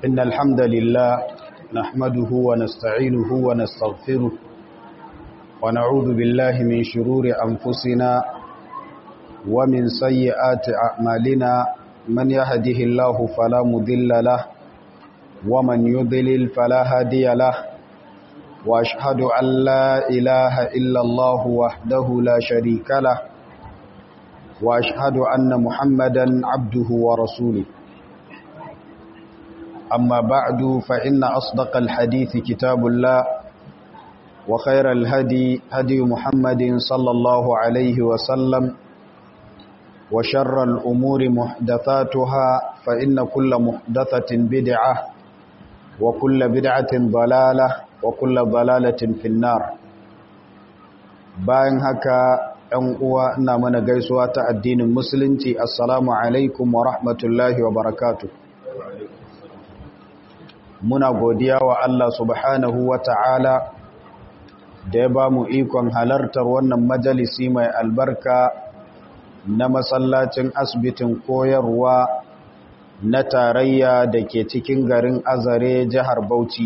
إن الحمد لله نحمده ونستعينه ونستغفره ونعوذ بالله من شرور أنفسنا ومن سيئات أعمالنا من يهده الله فلا مضل له ومن يضلل فلا هادي له وأشهد أن لا إله إلا الله وحده لا شريك له وأشهد أن محمدا عبده ورسوله أما بعد فإن أصدق الحديث كتاب الله وخير الهدي هدي محمد صلى الله عليه وسلم وشر الأمور محدثاتها فإن كل محدثة بدعة وكل بدعة ضلالة وكل ضلالة في النار bayan haka ‘yan uwa ina mana gaisuwa ta addinin musulunci assalamu alaikum wa rahmatullahi wa barakatu muna godiya wa Allah subhanahu wa ta'ala da ya ba mu ikon halartar wannan majalisi mai albarka na masallacin asibitin koyarwa na tarayya da ke cikin garin azare jihar bauchi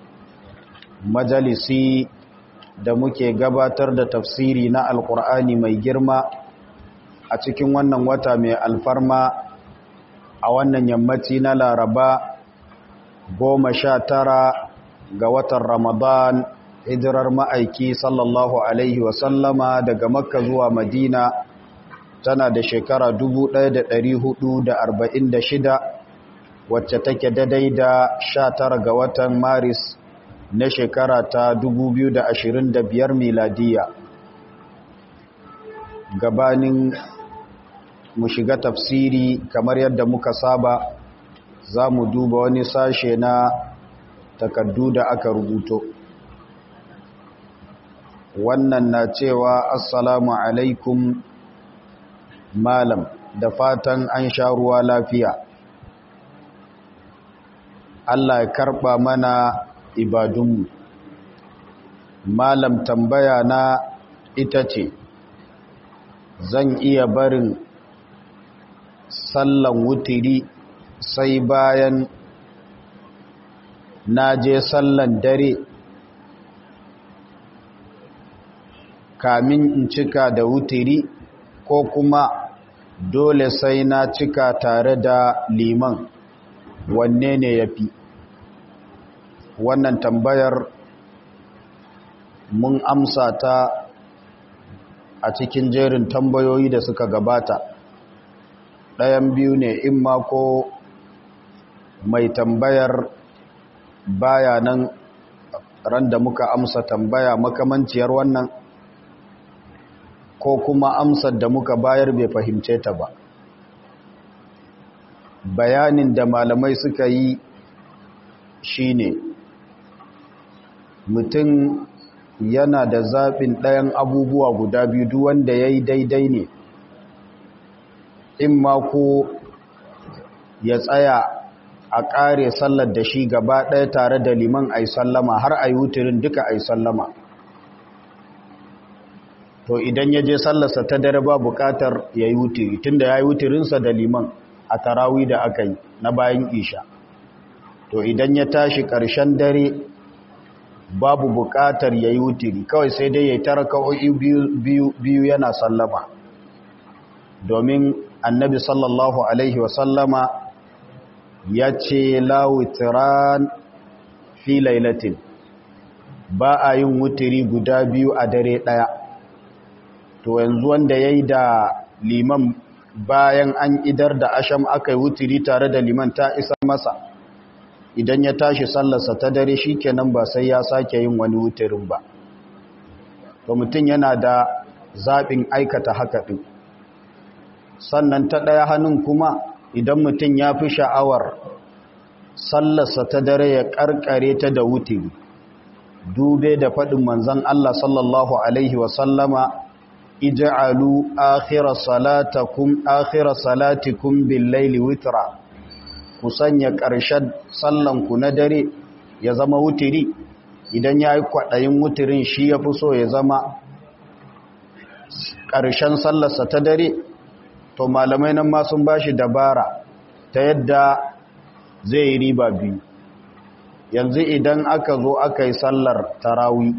majalisi da muke gabatar da tafsiri na alkur'ani mai girma a cikin wannan wata mai alfarma a wannan yammaci na laraba goma sha tara ga watan ramadan hijirar ma'aiki sallallahu alaihi wasallama daga makka zuwa madina tana da shekara 1446 wacce take daidai da 19 ga watan maris na shekara ta 2025 miladiya gabanin mu shiga tafsiri kamar yadda muka saba za mu duba wani sashe na takardu da aka rubuto wannan na cewa assalamu alaikum malam da fatan an sha ruwa lafiya Allah ya karba mana ibadunmu malam tambaya na ita ce zan iya barin sallan wutiri sai bayan na je sallan dare kamin in cika da wutiri ko kuma dole sai na cika tare da liman wanne ne ya fi wannan tambayar mun amsa ta a cikin jerin tambayoyi da suka gabata ɗayan biyu ne in ma ko mai tambayar baya nan ran da muka amsa tambaya makamanciyar wannan ko kuma amsar da muka bayar bai fahimce ta ba bayanin da malamai suka yi shine mutum yana da zaɓin ɗayan abubuwa guda biyu duk wanda ya yi daidai ne in ma ko ya tsaya a ƙare sallar da shi gaba ɗaya tare da liman a sallama har a yi wutirin duka a sallama to idan ya je sallarsa ta dare ba buƙatar ya yi wutiri tun da ya yi wutirinsa da liman a tarawi da aka yi na bayan isha to idan ya tashi ƙarshen dare babu buƙatar ya yi wutiri kawai sai dai ya yi tara kawai biyu yana sallama domin annabi sallallahu alaihi wasallama ya ce lawitiran fi lailatin ba a yin wutiri guda biyu a dare ɗaya to yanzu wanda ya yi da liman bayan an idar da asham aka yi wutiri tare da liman ta isa masa idan ya tashi sallarsa ta dare shi kenan ba sai ya sake yin wani wutirin ba to mutum yana da zaɓin aikata haka ɗin sannan ta ɗaya hannun kuma idan mutum ya fi sha'awar sallarsa ta dare ya ƙarƙare ta da wutiri dube da faɗin manzan Allah sallallahu Alaihi wasallama ija'alu akhira salatakum akhira salatikum bil laili witra ku sanya ƙarshen sallanku na dare ya zama wutiri idan ya yi kwaɗayin wutirin shi ya fi so ya zama ƙarshen sallarsa ta dare to malamai nan ma sun ba shi dabara ta yadda zai yi riba biyu yanzu idan aka zo aka yi sallar tarawi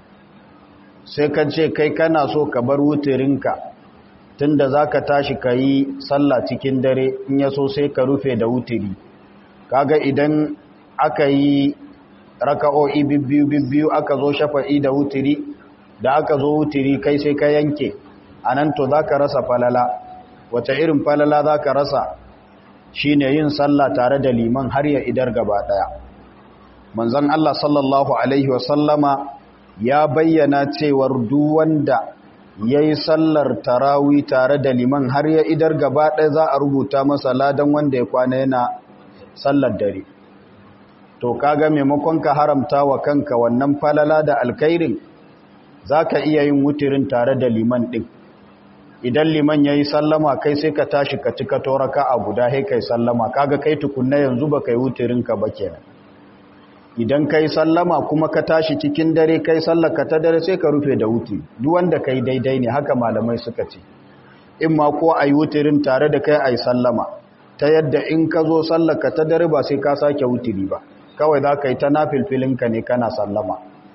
sai ka ce kai kana so ka bar wuturinka tunda za ka tashi ka yi sallah cikin dare in ya so sai ka rufe da wuturi kaga idan aka yi raka'o'i bibbiyu bibbiyu aka zo shafa'i da wuturi da aka zo wuturi kai sai ka yanke a nan to za ka rasa falala wata irin falala za ka rasa shi ne yin sallah tare da liman har ya idar gaba ɗaya manzan Allah sallallahu Alaihi wasallama ya bayyana cewar duwanda ya yi sallar tarawi tare da liman har ya idar gaba ɗaya za a rubuta masa ladan wanda ya kwana yana sallar dare to kaga maimakon ka haramta wa kanka wannan falala da alkairin za ka iya yin wutirin tare da liman ɗin idan liman ya yi sallama kai sai ka tashi ka cika toraka a guda hai kai sallama kaga kai tukunna yanzu ba kai wutirinka ba kenan idan kai sallama kuma ka tashi cikin dare kai sallaka ta dare sai ka rufe da wuti duk wanda kai daidai ne haka malamai suka ce in ma ko ayi wutirin tare da kai ayi sallama ta yadda in ka zo sallaka ta dare ba sai ka sake wutiri ba kawai za ka yi ta nafilfilinka ne kana sallama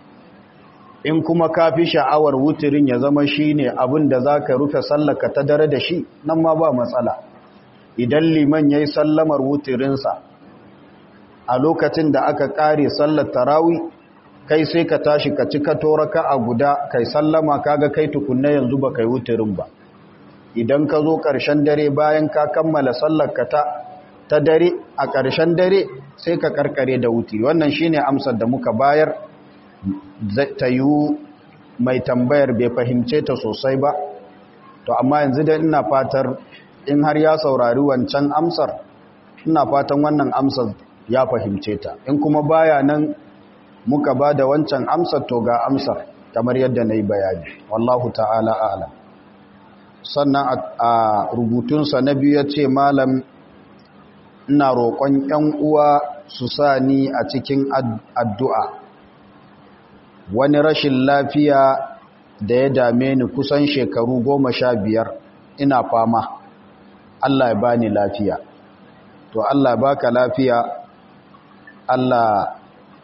in kuma ka fi sha'awar wutirin ya zama shi ne abin da za ka rufe sallaka ta dare da shi nan ma ba matsala idan liman ya yi sallamar wutirinsa a lokacin da aka ƙare sallar tarawi kai sai ka tashi ka cika toraka a guda kai sallama kaga kai tukunna yanzu ba kai wutirin ba idan ka zo ƙarshen dare bayan ka kammala sallarka ta ta dare a ƙarshen dare sai ka karkare da wuti wannan shine amsar da muka bayar ta yi mai tambayar bai fahimce ta sosai ba to amma yanzu da ina fatar in har ya saurari wancan amsar ina fatan wannan amsar ya fahimce ta in kuma baya nan muka ba da wancan amsar to ga amsar kamar yadda na yi bayani wallahu ta'ala a'lam sannan a rubutunsa na biyu ya ce malam ina roƙon 'yan uwa su sa ni a cikin addu'a wani rashin lafiya da ya dame ni kusan shekaru goma sha biyar ina fama Allah ya bani lafiya to Allah ya baka lafiya Allah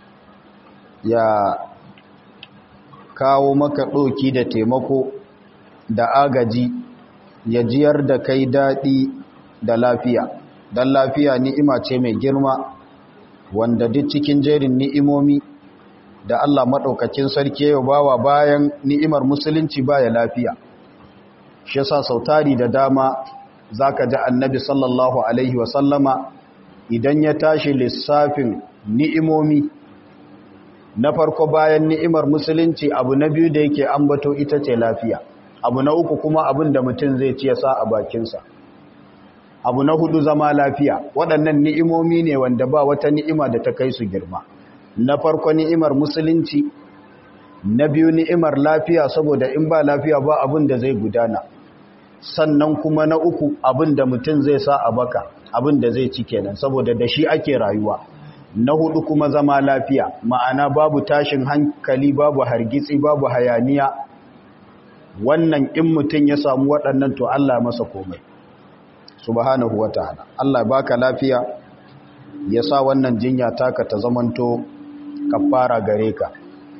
ya kawo maka ɗoki da taimako da agaji ya jiyar da kai daɗi da lafiya don lafiya ni'ima ce mai girma wanda duk cikin jerin ni'imomi da Allah maɗaukakin sarki yau bawa bayan ni'imar musulunci baya lafiya shi yasa sautari da dama zaka ji annabi sallallahu alaihi wasallama idan ya tashi lissafin ni'imomi na farko bayan ni'imar musulunci abu na biyu da yake ambato ita ce lafiya abu na uku kuma abin da mutum zai ci ya sa a bakinsa abu na hudu zama lafiya waɗannan ni'imomi ne wanda ba wata ni'ima da ta kai su girma na farko ni'imar musulunci na biyu ni'imar lafiya saboda in ba lafiya ba abin da zai gudana sannan kuma na uku abin da mutum zai sa a baka abin da zai ci kenan saboda da shi ake rayuwa na hudu kuma zama lafiya ma'ana babu tashin hankali babu hargitsi babu hayaniya wannan in mutum ya samu waɗannan to Allah masa komai subhanahu wataala Allah baka lafiya ya sa wannan jinya taka ta zamanto kafara gare ka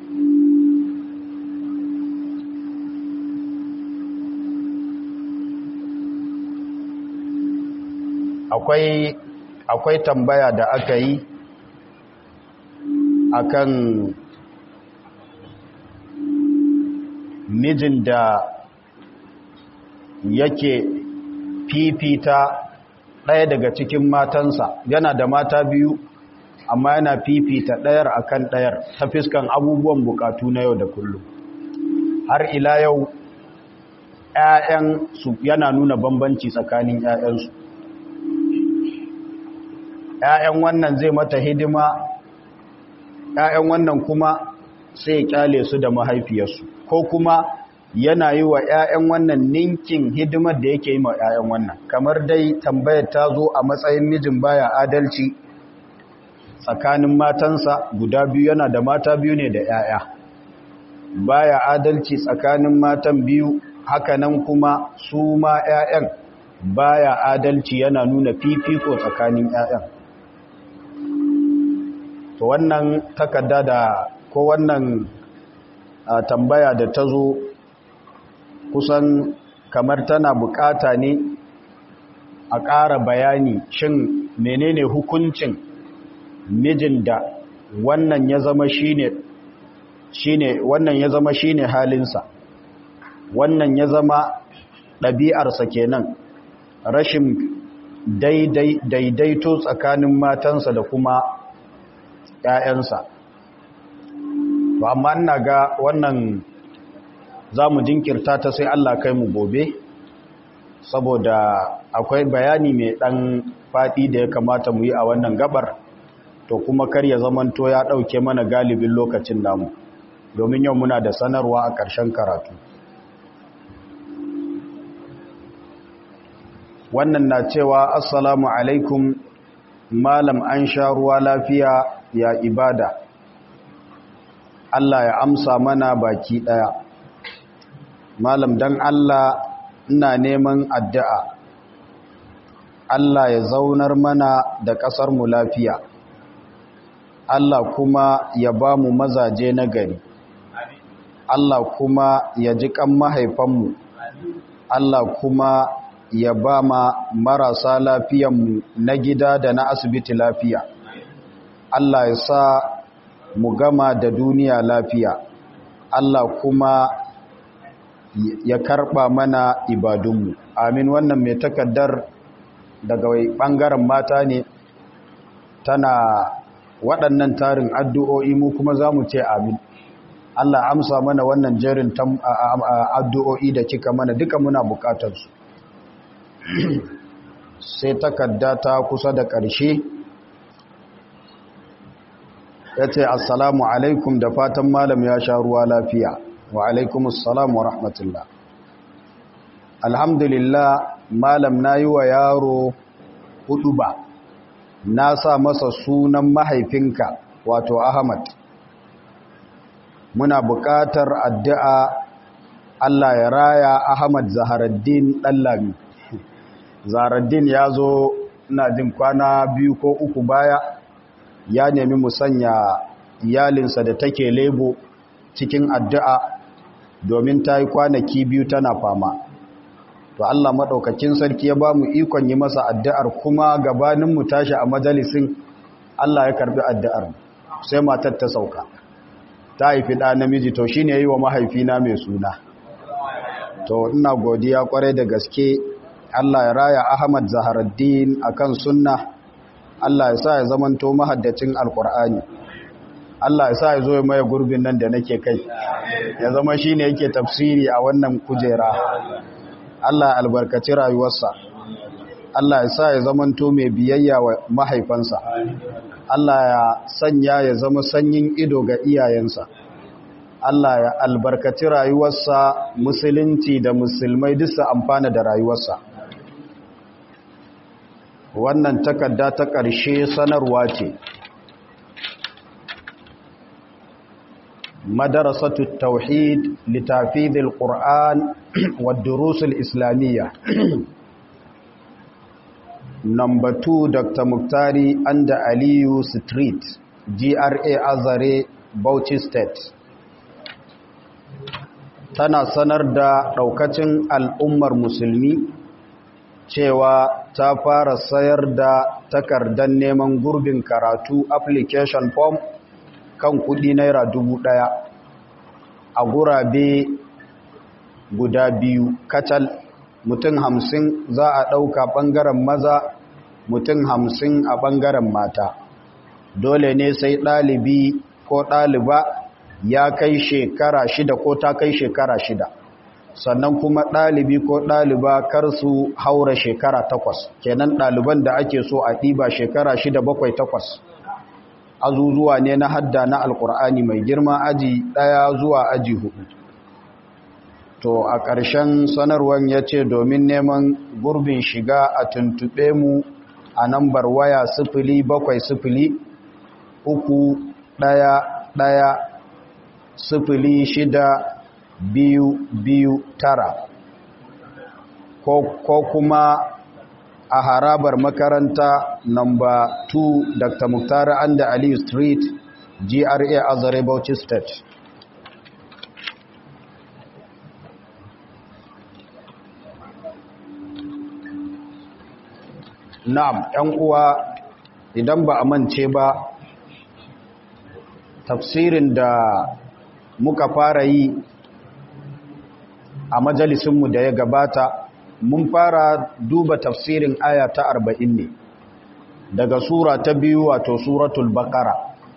akwai akwai tambaya da aka yi akan mijin da yake fifita ɗaya daga cikin matansa yana da mata biyu amma yana fifita ɗayar akan ɗayar ta fiskan abubuwan bukatu na yau da kullum har ila yau ‘ya'yansu yana nuna bambanci tsakanin ‘ya'yansu ‘ya'yan wannan zai mata hidima ‘ya'yan wannan kuma sai ya kyale su da mahaifiyarsu ko kuma yana yi wa ‘ya'yan wannan ninkin hidimar da yake yi ma ‘ya'yan wannan kamar dai tambayar ta zo a matsayin mijin baya adalci tsakanin matansa guda biyu yana da mata biyu ne da ‘ya'ya baya adalci tsakanin matan biyu hakanan kuma su ma ‘ya'yan baya adalci yana nuna fifiko tsakanin ‘ya'yan to wannan takarda da ko wannan tambaya da ta zo kusan kamar tana bukata ne a ƙara bayani shin menene hukuncin mijin da wannan ya zama shine shine wannan ya zama shine halinsa wannan ya zama ɗabi'arsa kenan rashin daidaito tsakanin matansa da kuma ‘ya'yansa ba amma ina ga wannan za mu jinkirta ta sai Allah kai mu gobe saboda akwai bayani mai ɗan faɗi da ya kamata mu yi a wannan gabar to kuma kar ya zamanto ya ɗauke mana galibin lokacin namu domin yau muna da sanarwa a ƙarshen karatu wannan na cewa assalamu alaikum malam an sha ruwa lafiya ya ibada Allah ya amsa mana baki ɗaya malam dan Allah ina neman addu'a Allah ya zaunar mana da ƙasar mu lafiya Allah kuma ya ba mu mazaje na gari Allah kuma ya ji kan mahaifanmu Allah kuma ya ba ma marasa lafiyanmu na gida da na asibiti lafiya Allah ya sa mu gama da duniya lafiya Allah kuma ya karɓa mana ibadunmu amin wannan mai takaddar daga ɓangaren mata ne tana waɗannan tarin addu'o'i mu kuma za mu ce amin Allah amsa mana wannan jerin addu'o'i da kika mana duka muna bukatarsu sai takadda ta kusa da ƙarshe ya ce assalamu alaikum da fatan malam ya sha ruwa lafiya wa alaikum assalamu wa rahmatullah alhamdulillah malam na yi wa yaro hudu ba na sa masa sunan mahaifinka wato ahmad muna buƙatar addu'a Allah ya raya ahmad zaharaddin ɗallami zaharaddin ya zo ina jin kwana biyu ko uku baya ya nemi musanya iyalinsa da take lebo cikin addu'a domin ta yi kwanaki biyu tana fama to Allah maɗaukakin sarki ya ba mu ikon yi masa addu'ar kuma gabaninmu tashi a majalisin Allah ya karbi addu'ar sai matar ta sauka ta haifi ɗa namiji to shi ne yi wa mahaifina mai suna to ina godiya kwarai da gaske Allah ya raya Ahmad Zaharaddin akan sunna Allah ya sa ya zamanto mahaddacin alkur'ani Allah ya sa ya zo ya maye gurbin nan da nake kai ya zama shine yake tafsiri a wannan kujera Allah ya albarkaci rayuwarsa Allah ya sa ya zamanto mai biyayya wa mahaifansa Allah ya sanya ya zama sanyin ido ga iyayensa Allah ya albarkaci rayuwarsa musulunci da musulmai duk su amfana da rayuwarsa wannan takarda ta ƙarshe sanarwa ce madarasatu tauhid litafidil qur'an wa durusul islamiyya number 2 dr muktari anda aliyu street gra azare bauchi state tana sanar da daukacin al'ummar musulmi cewa ta fara sayar da takardar neman gurbin karatu application form kan kudi naira dubu daya a gurabe guda biyu kacal mutum hamsin za a ɗauka ɓangaren maza mutum hamsin a ɓangaren mata dole ne sai ɗalibi ko ɗaliba ya kai shekara shida ko ta kai shekara shida sannan kuma ɗalibi ko ɗaliba kar su haura shekara takwas kenan ɗaliban da ake so a ɗiba shekara shida bakwai takwas azuzuwa ne na hadda na alkur'ani mai girma aji ɗaya zuwa aji hudu to a ƙarshen sanarwar ya ce domin neman gurbin shiga a tuntuɓe mu a nambar waya sifili bakwai sifili uku ɗaya ɗaya sifili shida biyu biyu tara ko, ko kuma a harabar makaranta namba 2 dr muktar anda aliyu street gra azare bauchi state na'am ‘yan uwa idan ba a mance ba tafsirin da muka fara yi a majalisunmu da ya gabata mun fara duba tafsirin aya ta arba'in ne daga sura ta biyu wato suratul baqara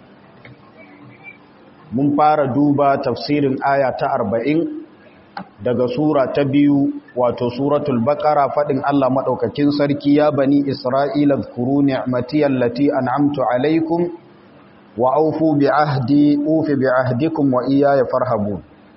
mun fara duba tafsirin aya ta arba'in daga sura ta biyu wato suratul baqara fadin Allah madaukakin sarki ya bani isra'ila zkuru ni'mati allati an'amtu alaikum wa aufu bi ahdi ufi bi ahdikum wa iyaya farhabun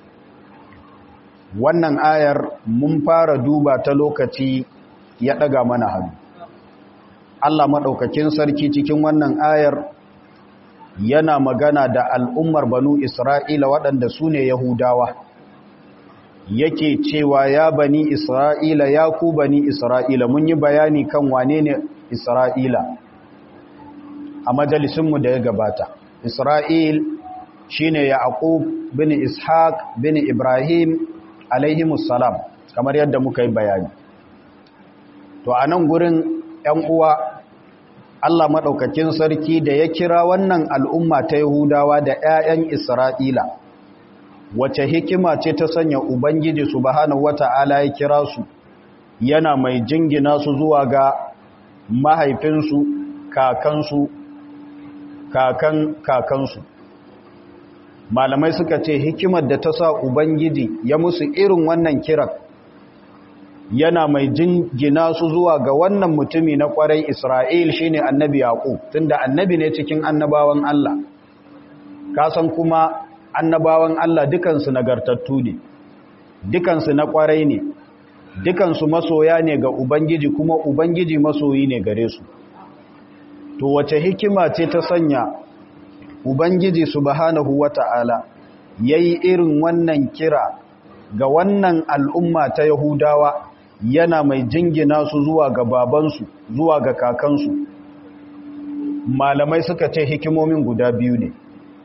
wannan ayar mun fara duba ta lokaci ya daga mana hannu Allah madaukakin sarki cikin wannan ayar yana magana da al'ummar banu isra'ila waɗanda su ne yahudawa yake cewa ya bani isra'ila ya ku bani isra'ila mun yi bayani kan wane ne isra'ila a majalisunmu da ya gabata isra'il shine yaqub bin ishaq bin ibrahim alaihimussalam kamar yadda muka yi bayani to a nan gurin ‘yan uwa Allah maɗaukakin sarki da ya kira wannan al'umma ta Yahudawa da ‘ya'yan Isra'ila wace hikima ce ta sanya Ubangiji subhanahu wata'ala ya kira su yana mai jingina su zuwa ga mahaifinsu kakansu kakan kakansu malamai suka ce hikimar da ta sa Ubangiji ya musu irin wannan kiran yana mai jingina su zuwa ga wannan mutumi na kwarai Isra'il shine annabi Yaqub tunda annabi ne cikin annabawan Allah kasan kuma annabawan Allah dukansu nagartattu ne dukansu na kwarai ne dukansu masoya ne ga Ubangiji kuma Ubangiji masoyi ne gare su to wace hikima ce ta sanya Ubangiji subhanahu wata'ala yayi irin wannan kira ga wannan al'umma ta Yahudawa yana mai jingina su zuwa ga babansu zuwa ga kakansu malamai suka ce hikimomin guda biyu ne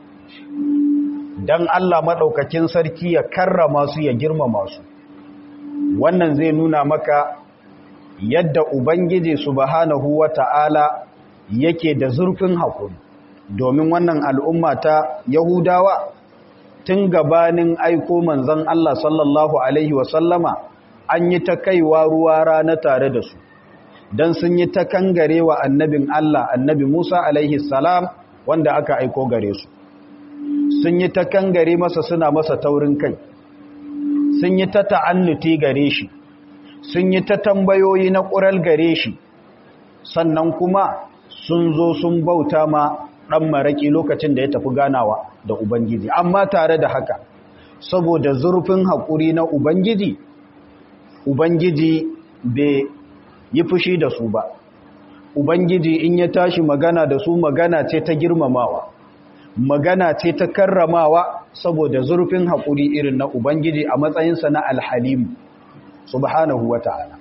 don Allah maɗaukakin sarki ya karrama su ya girmama su wannan zai nuna maka yadda Ubangiji subhanahu wa ta'ala yake da zurfin haƙuri domin wannan al'umma ta Yahudawa tun gabanin aiko manzan Allah sallallahu Alaihi wasallama an yi ta kaiwa ruwa rana tare da su don sun yi ta kangare wa annabin Allah annabi Musa alaihi salam wanda aka aiko gare su sun yi ta kangare masa suna masa taurin kai sun yi ta ta'annuti gare shi sun yi ta tambayoyi na ƙural gare shi sannan kuma sun zo sun bauta ma ɗan maraƙi lokacin da ya tafi ganawa da Ubangiji amma tare da haka saboda zurfin haƙuri na Ubangiji Ubangiji bai yi fushi da su ba, Ubangiji in ya tashi magana da su magana ce ta girmamawa, magana ce ta karramawa saboda zurfin haƙuri irin na Ubangiji a matsayinsa na alhalimu, subhanahu wa ta'ala.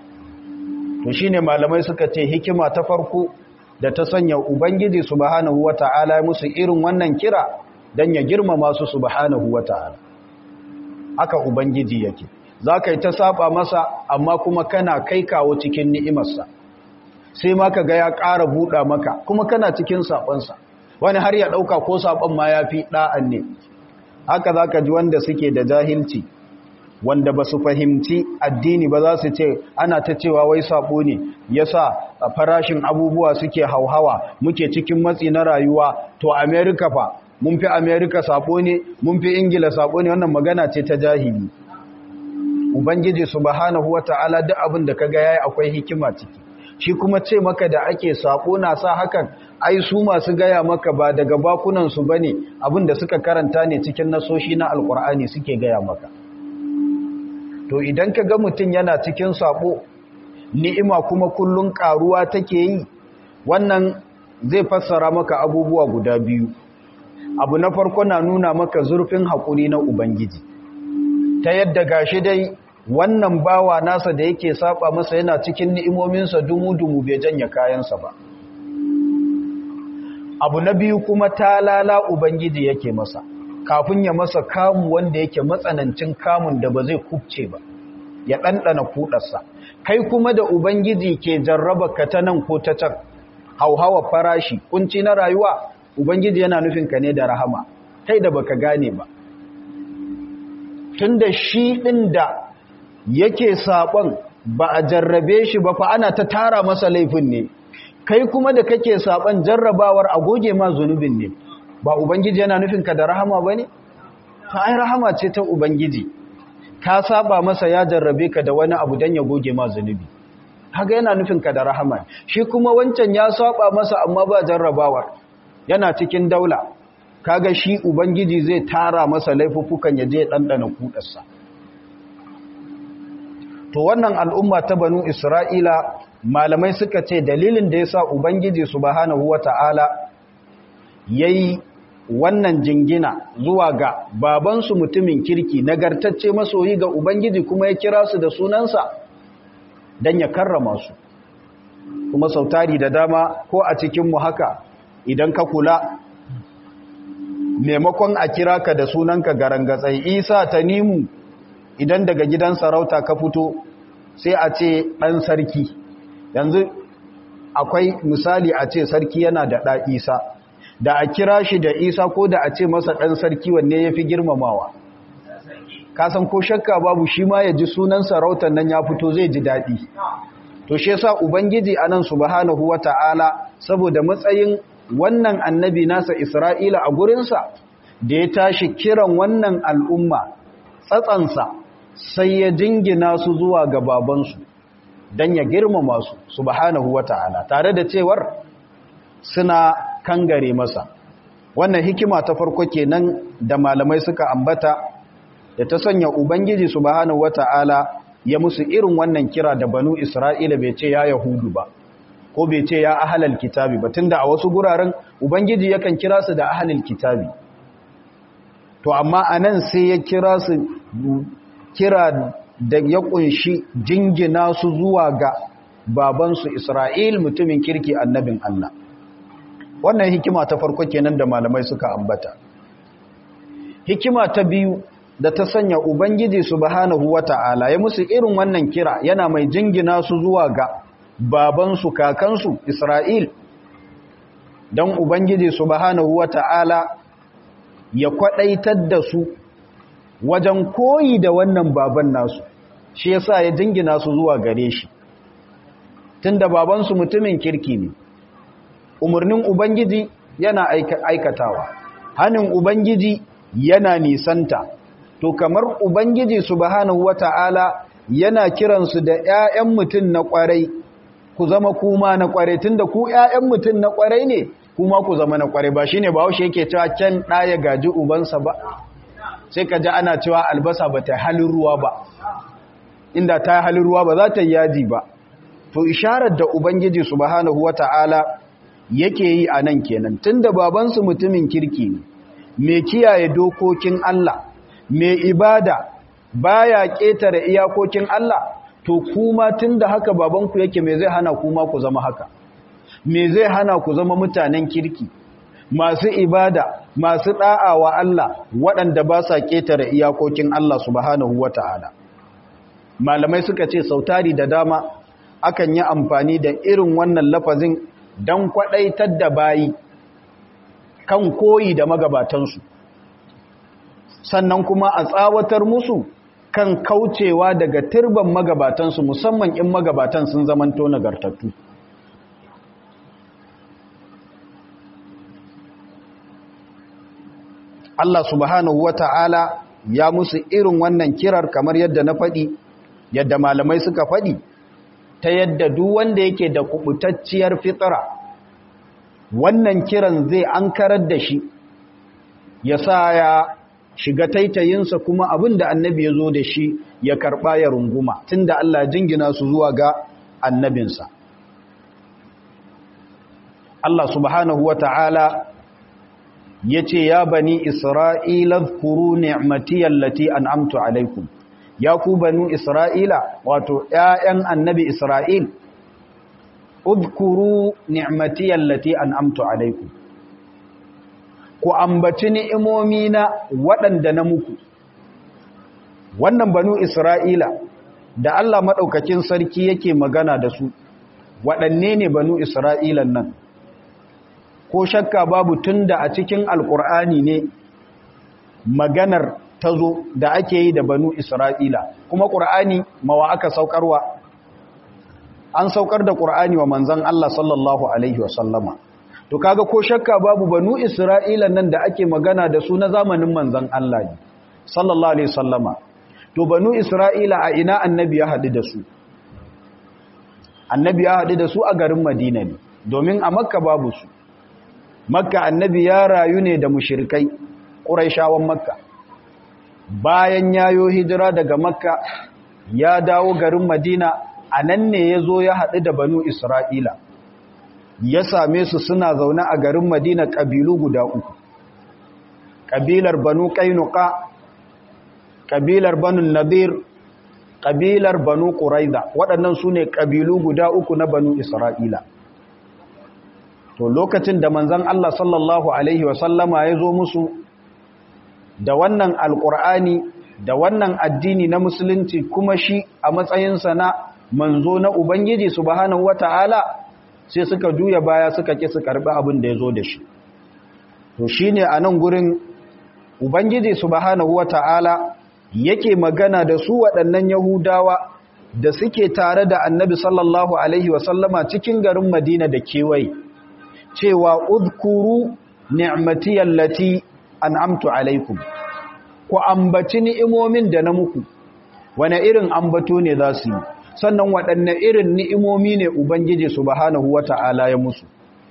To shi ne malamai suka ce hikima ta farko da ta sanya Ubangiji subhanahu wa ta'ala musu irin wannan kira don ya girmama su subhanahu wa ta'ala. Aka Ubangiji yake. za ka yi ta saba masa amma kuma kana kai kawo cikin ni'imarsa sai ma ka ga ya ƙara buɗa maka kuma kana cikin saɓonsa wani har ya ɗauka ko saɓon ma ya fi ɗa'an ne haka za ka ji wanda suke da jahilci wanda ba su fahimci addini ba za su ce ana ta cewa wai saɓo ne ya sa farashin abubuwa suke hauhawa muke cikin matsi na rayuwa to amerika fa mun fi amerika saɓo ne mun fi ingila saɓo ne wannan magana ce ta jahili Ubangiji subhanahu wata'ala duk abin da kaga yayi akwai hikima ciki shi kuma ce maka da ake sako na sa hakan ai su masu gaya maka ba daga bakunan su bane abin da suka karanta ne cikin nasoshi na alkur'ani suke gaya maka to idan ka ga mutum yana cikin sako ni'ima kuma kullun karuwa take yi wannan zai fassara maka abubuwa guda biyu abu na farko na nuna maka zurfin haƙuri na ubangiji ta yadda gashi dai wannan bawa nasa da yake saba masa yana cikin ni'imominsa dumu-dumu bai janya kayansa ba abu na biyu kuma talala ubangiji yake masa kafin ya masa kamu wanda yake matsanancin kamun da ba zai kubce ba ya ɗanɗana kuɗarsa kai kuma da ubangiji ke jarraba ka ta nan ko ta can hauhawa farashi kunci na rayuwa ubangiji yana nufin ka ne da rahama kai da baka gane ba tunda shi ɗin da yake saɓon ba a jarrabe shi ba fa ana ta tara masa laifin ne kai kuma da kake saɓon jarrabawar a goge ma zunubin ne ba ubangiji yana nufin ka da rahama ba ne? ta ai rahama ce ta ubangiji ka saba masa ya jarrabe ka da wani abu don ya goge ma zunubi haka yana nufin ka da rahama shi kuma wancan ya saba masa amma ba jarrabawar yana cikin daula kaga shi ubangiji zai tara masa laifuffukan ya je ɗanɗana kuɗarsa to wannan al'umma ta banu isra'ila malamai suka ce dalilin da ya sa ubangiji subhanahu wata'ala ya yi wannan jingina zuwa ga babansu mutumin kirki nagartacce masoyi ga ubangiji kuma ya kira su da sunansa don ya karrama su kuma sautari da dama ko a cikinmu haka idan ka kula maimakon a kira ka da sunanka garangatsai isa ta nimu idan daga gidan sarauta ka fito sai a ce ɗan sarki yanzu akwai misali a ce sarki yana da ɗa isa da a kira shi da isa ko da a ce masa ɗan sarki wanne ya fi girmamawa kasan ko shakka babu shi ma ya ji sunan sarautar nan ya fito zai ji daɗi to shi yasa ubangiji anan subhanahu wata'ala saboda matsayin wannan annabi nasa isra'ila a gurinsa da ya tashi kiran wannan al'umma tsatsansa sai ya jingina su zuwa ga babansu don ya girmama su subhanahu wata'ala tare da cewar suna kangare masa wannan hikima ta farko kenan da malamai suka ambata da ta sanya ubangiji subhanahu wata'ala ya musu irin wannan kira da banu isra'ila bai ce ya yahudu ba ko bai ce ya ahalal kitabi ba tunda a wasu guraren ubangiji yakan kira su da ahalal kitabi to amma anan sai ya kira su kira da ya kunshi jingina su zuwa ga babansu Isra'il mutumin kirki annabin Allah wannan hikima ta farko kenan da malamai suka ambata hikima ta biyu da ta sanya ubangiji subhanahu wata'ala ya musu irin wannan kira yana mai jingina su zuwa ga babansu kakansu Isra'il don ubangiji subhanahu wata'ala ya kwadaitar da su wajen koyi da wannan baban nasu shi yasa ya jingina su zuwa gare shi tunda babansu mutumin kirki ne umarnin ubangiji yana aikatawa hanin ubangiji yana nisanta to kamar ubangiji subhanahu wata'ala yana kiransu da ƴaƴan mutum na ƙwarai ku zama kuma na ƙwarai tunda ku ƴaƴan mutum na ƙwarai ne kuma ku zama na ƙwarai ba shine ba haushe yake cewa can ɗaya gaji ubansa ba sai ka ji ana cewa albasa ba ta halin ruwa ba inda ta halin ruwa ba za ta yi yaji ba to isharar da ubangiji subhanahu wata'ala yake yi a nan kenan tunda babansu mutumin kirki ne mai kiyaye dokokin Allah mai ibada baya ƙetare iyakokin Allah to kuma tunda haka babanku yake me zai hana kuma ku zama haka me zai hana ku zama mutanen kirki masu ibada masu da'a wa Allah waɗanda ba sa ƙetare iyakokin Allah subhanahu wata'ala malamai suka ce sautari da dama akan yi amfani da irin wannan lafazin don kwaɗaitar da bayi kan koyi da magabatansu sannan kuma a tsawatar musu kan kaucewa daga turban magabatansu musamman in magabatan sun zamanto nagartattu Allah subhanahu wata'ala ya musu irin wannan kirar kamar yadda na faɗi yadda malamai suka faɗi ta yadda duk wanda yake da kubutacciyar fitara wannan kiran zai ankarar da shi ya sa ya shiga taitayinsa kuma abin da annabi ya zo da shi ya karɓa ya runguma tunda Allah jingina su zuwa ga annabinsa Allah subhanahu wa ta'ala ya ce ya bani isra'ila kuru ni'matiyar lati an amtu alaikum ya ku banu isra'ila wato ‘ya'yan annabi isra'il udkuru ni'mati allati an'amtu alaikum ku ambaci ni'imomi na waɗanda na muku wannan banu isra'ila da Allah maɗaukakin sarki yake magana da su waɗanne ne banu isra'ilan nan ko shakka babu tunda a cikin alƙur'ani ne maganar ta zo da ake yi da banu isra'ila kuma ƙur'ani mawa aka saukarwa an saukar da ƙur'ani wa manzan Allah sallallahu Alaihi wasallama to kaga ko shakka babu banu isra'ila nan da ake magana da su na zamanin manzan Allah ne sallallahu Alaihi wasallama to banu isra'ila a ina annabi ya haɗu da su annabi ya haɗu da su a garin madina ne domin a makka babu su makka annabi ya rayu ne da mushirikai ƙuraishawan makka bayan yayo hijira daga makka ya dawo garin madina a nan ne ya zo ya haɗu da banu isra'ila ya same su suna zaune a garin madina ƙabilu guda uku ƙabilar banu ƙainuka ƙabilar banu nadir ƙabilar banu ƙuraiza waɗannan su ne ƙabilu guda uku na banu isra'ila to lokacin da manzan Allah sallallahu Alaihi wasallama ya zo musu da wannan alƙur'ani da wannan addini na musulunci kuma shi a matsayinsa na manzo na Ubangiji subhanahu wata'ala sai suka juya baya suka ƙi su karɓi abin da ya zo da shi to shi ne a nan gurin Ubangiji subhanahu wata'ala yake magana da su waɗannan Yahudawa da suke tare da annabi sallallahu Alaihi wasallama cikin garin Madina da kewaye cewa udkuru ni'matiyar lati an'amtu alaikum ku ambaci ni'imomin da na muku wane irin ambato ne za su yi sannan waɗanne irin ni'imomi ne ubangiji subhanahu wata'ala ya musu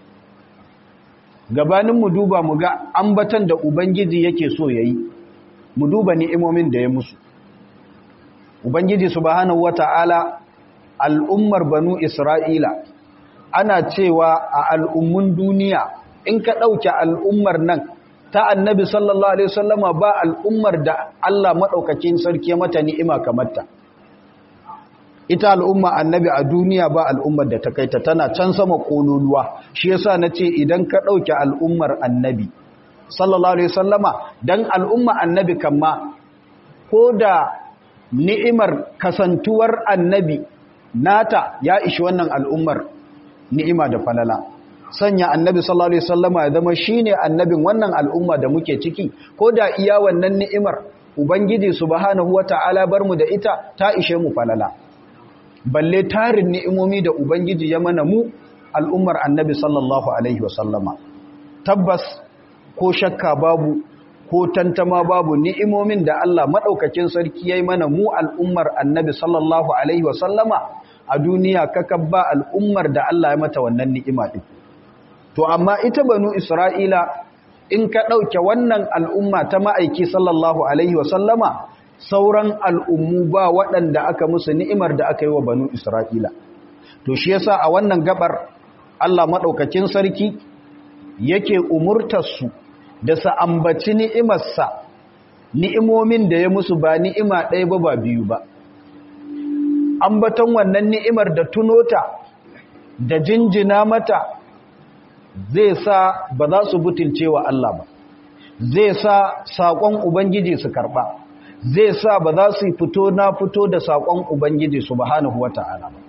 gabanin mu duba mu ga ambatan da ubangiji yake so yayi mu duba ni'imomin da ya musu ubangiji subhanahu wata'ala al'ummar banu isra'ila ana cewa a al'ummun duniya in ka ɗauke al'ummar nan ta annabi sallallahu Alaihi wasallama ba al'ummar da Allah maɗaukakin sarki mata ni'ima kamarta. Ita al'umma annabi a duniya ba al'ummar da ta kaita tana can sama ƙololuwa, shi yasa na ce idan ka ɗauke al'ummar annabi, sallallahu Alaihi wasallama, don al'umma annabi kama, ko da ni'imar kasantuwar annabi nata ya ishi wannan al'ummar ni'ima da falala. sanya annabi sallallahu alaihi wasallama ya zama shine annabin wannan al'umma da muke ciki ko da iya wannan ni'imar ubangiji subhanahu wataala bar mu da ita ta ishe mu falala balle tarin ni'imomi da ubangiji ya mana mu al'ummar annabi sallallahu alaihi wasallama tabbas ko shakka babu ko tantama babu ni'imomin da Allah madaukakin sarki yayi mana mu al'ummar annabi sallallahu alaihi wasallama a duniya kakabba al'ummar da Allah ya mata wannan ni'ima din to amma ita banu isra'ila in ka ɗauke wannan al'umma ta ma'aiki sallallahu alaihi wasallama sauran al'ummu ba waɗanda aka musu ni'imar da aka yi wa banu isra'ila to shi yasa a wannan gabar Allah maɗaukakin sarki yake umurtarsu da sa ambaci ni'imarsa ni'imomin da ya musu ba ni'ima ɗaya ba ba biyu ba ambaton wannan ni'imar da tunota da jinjina mata zai sa ba za su butulce wa Allah ba zai sa saƙon ubangiji su karɓa zai sa ba za su fito na fito da saƙon ubangiji subhanahu wata'ala ba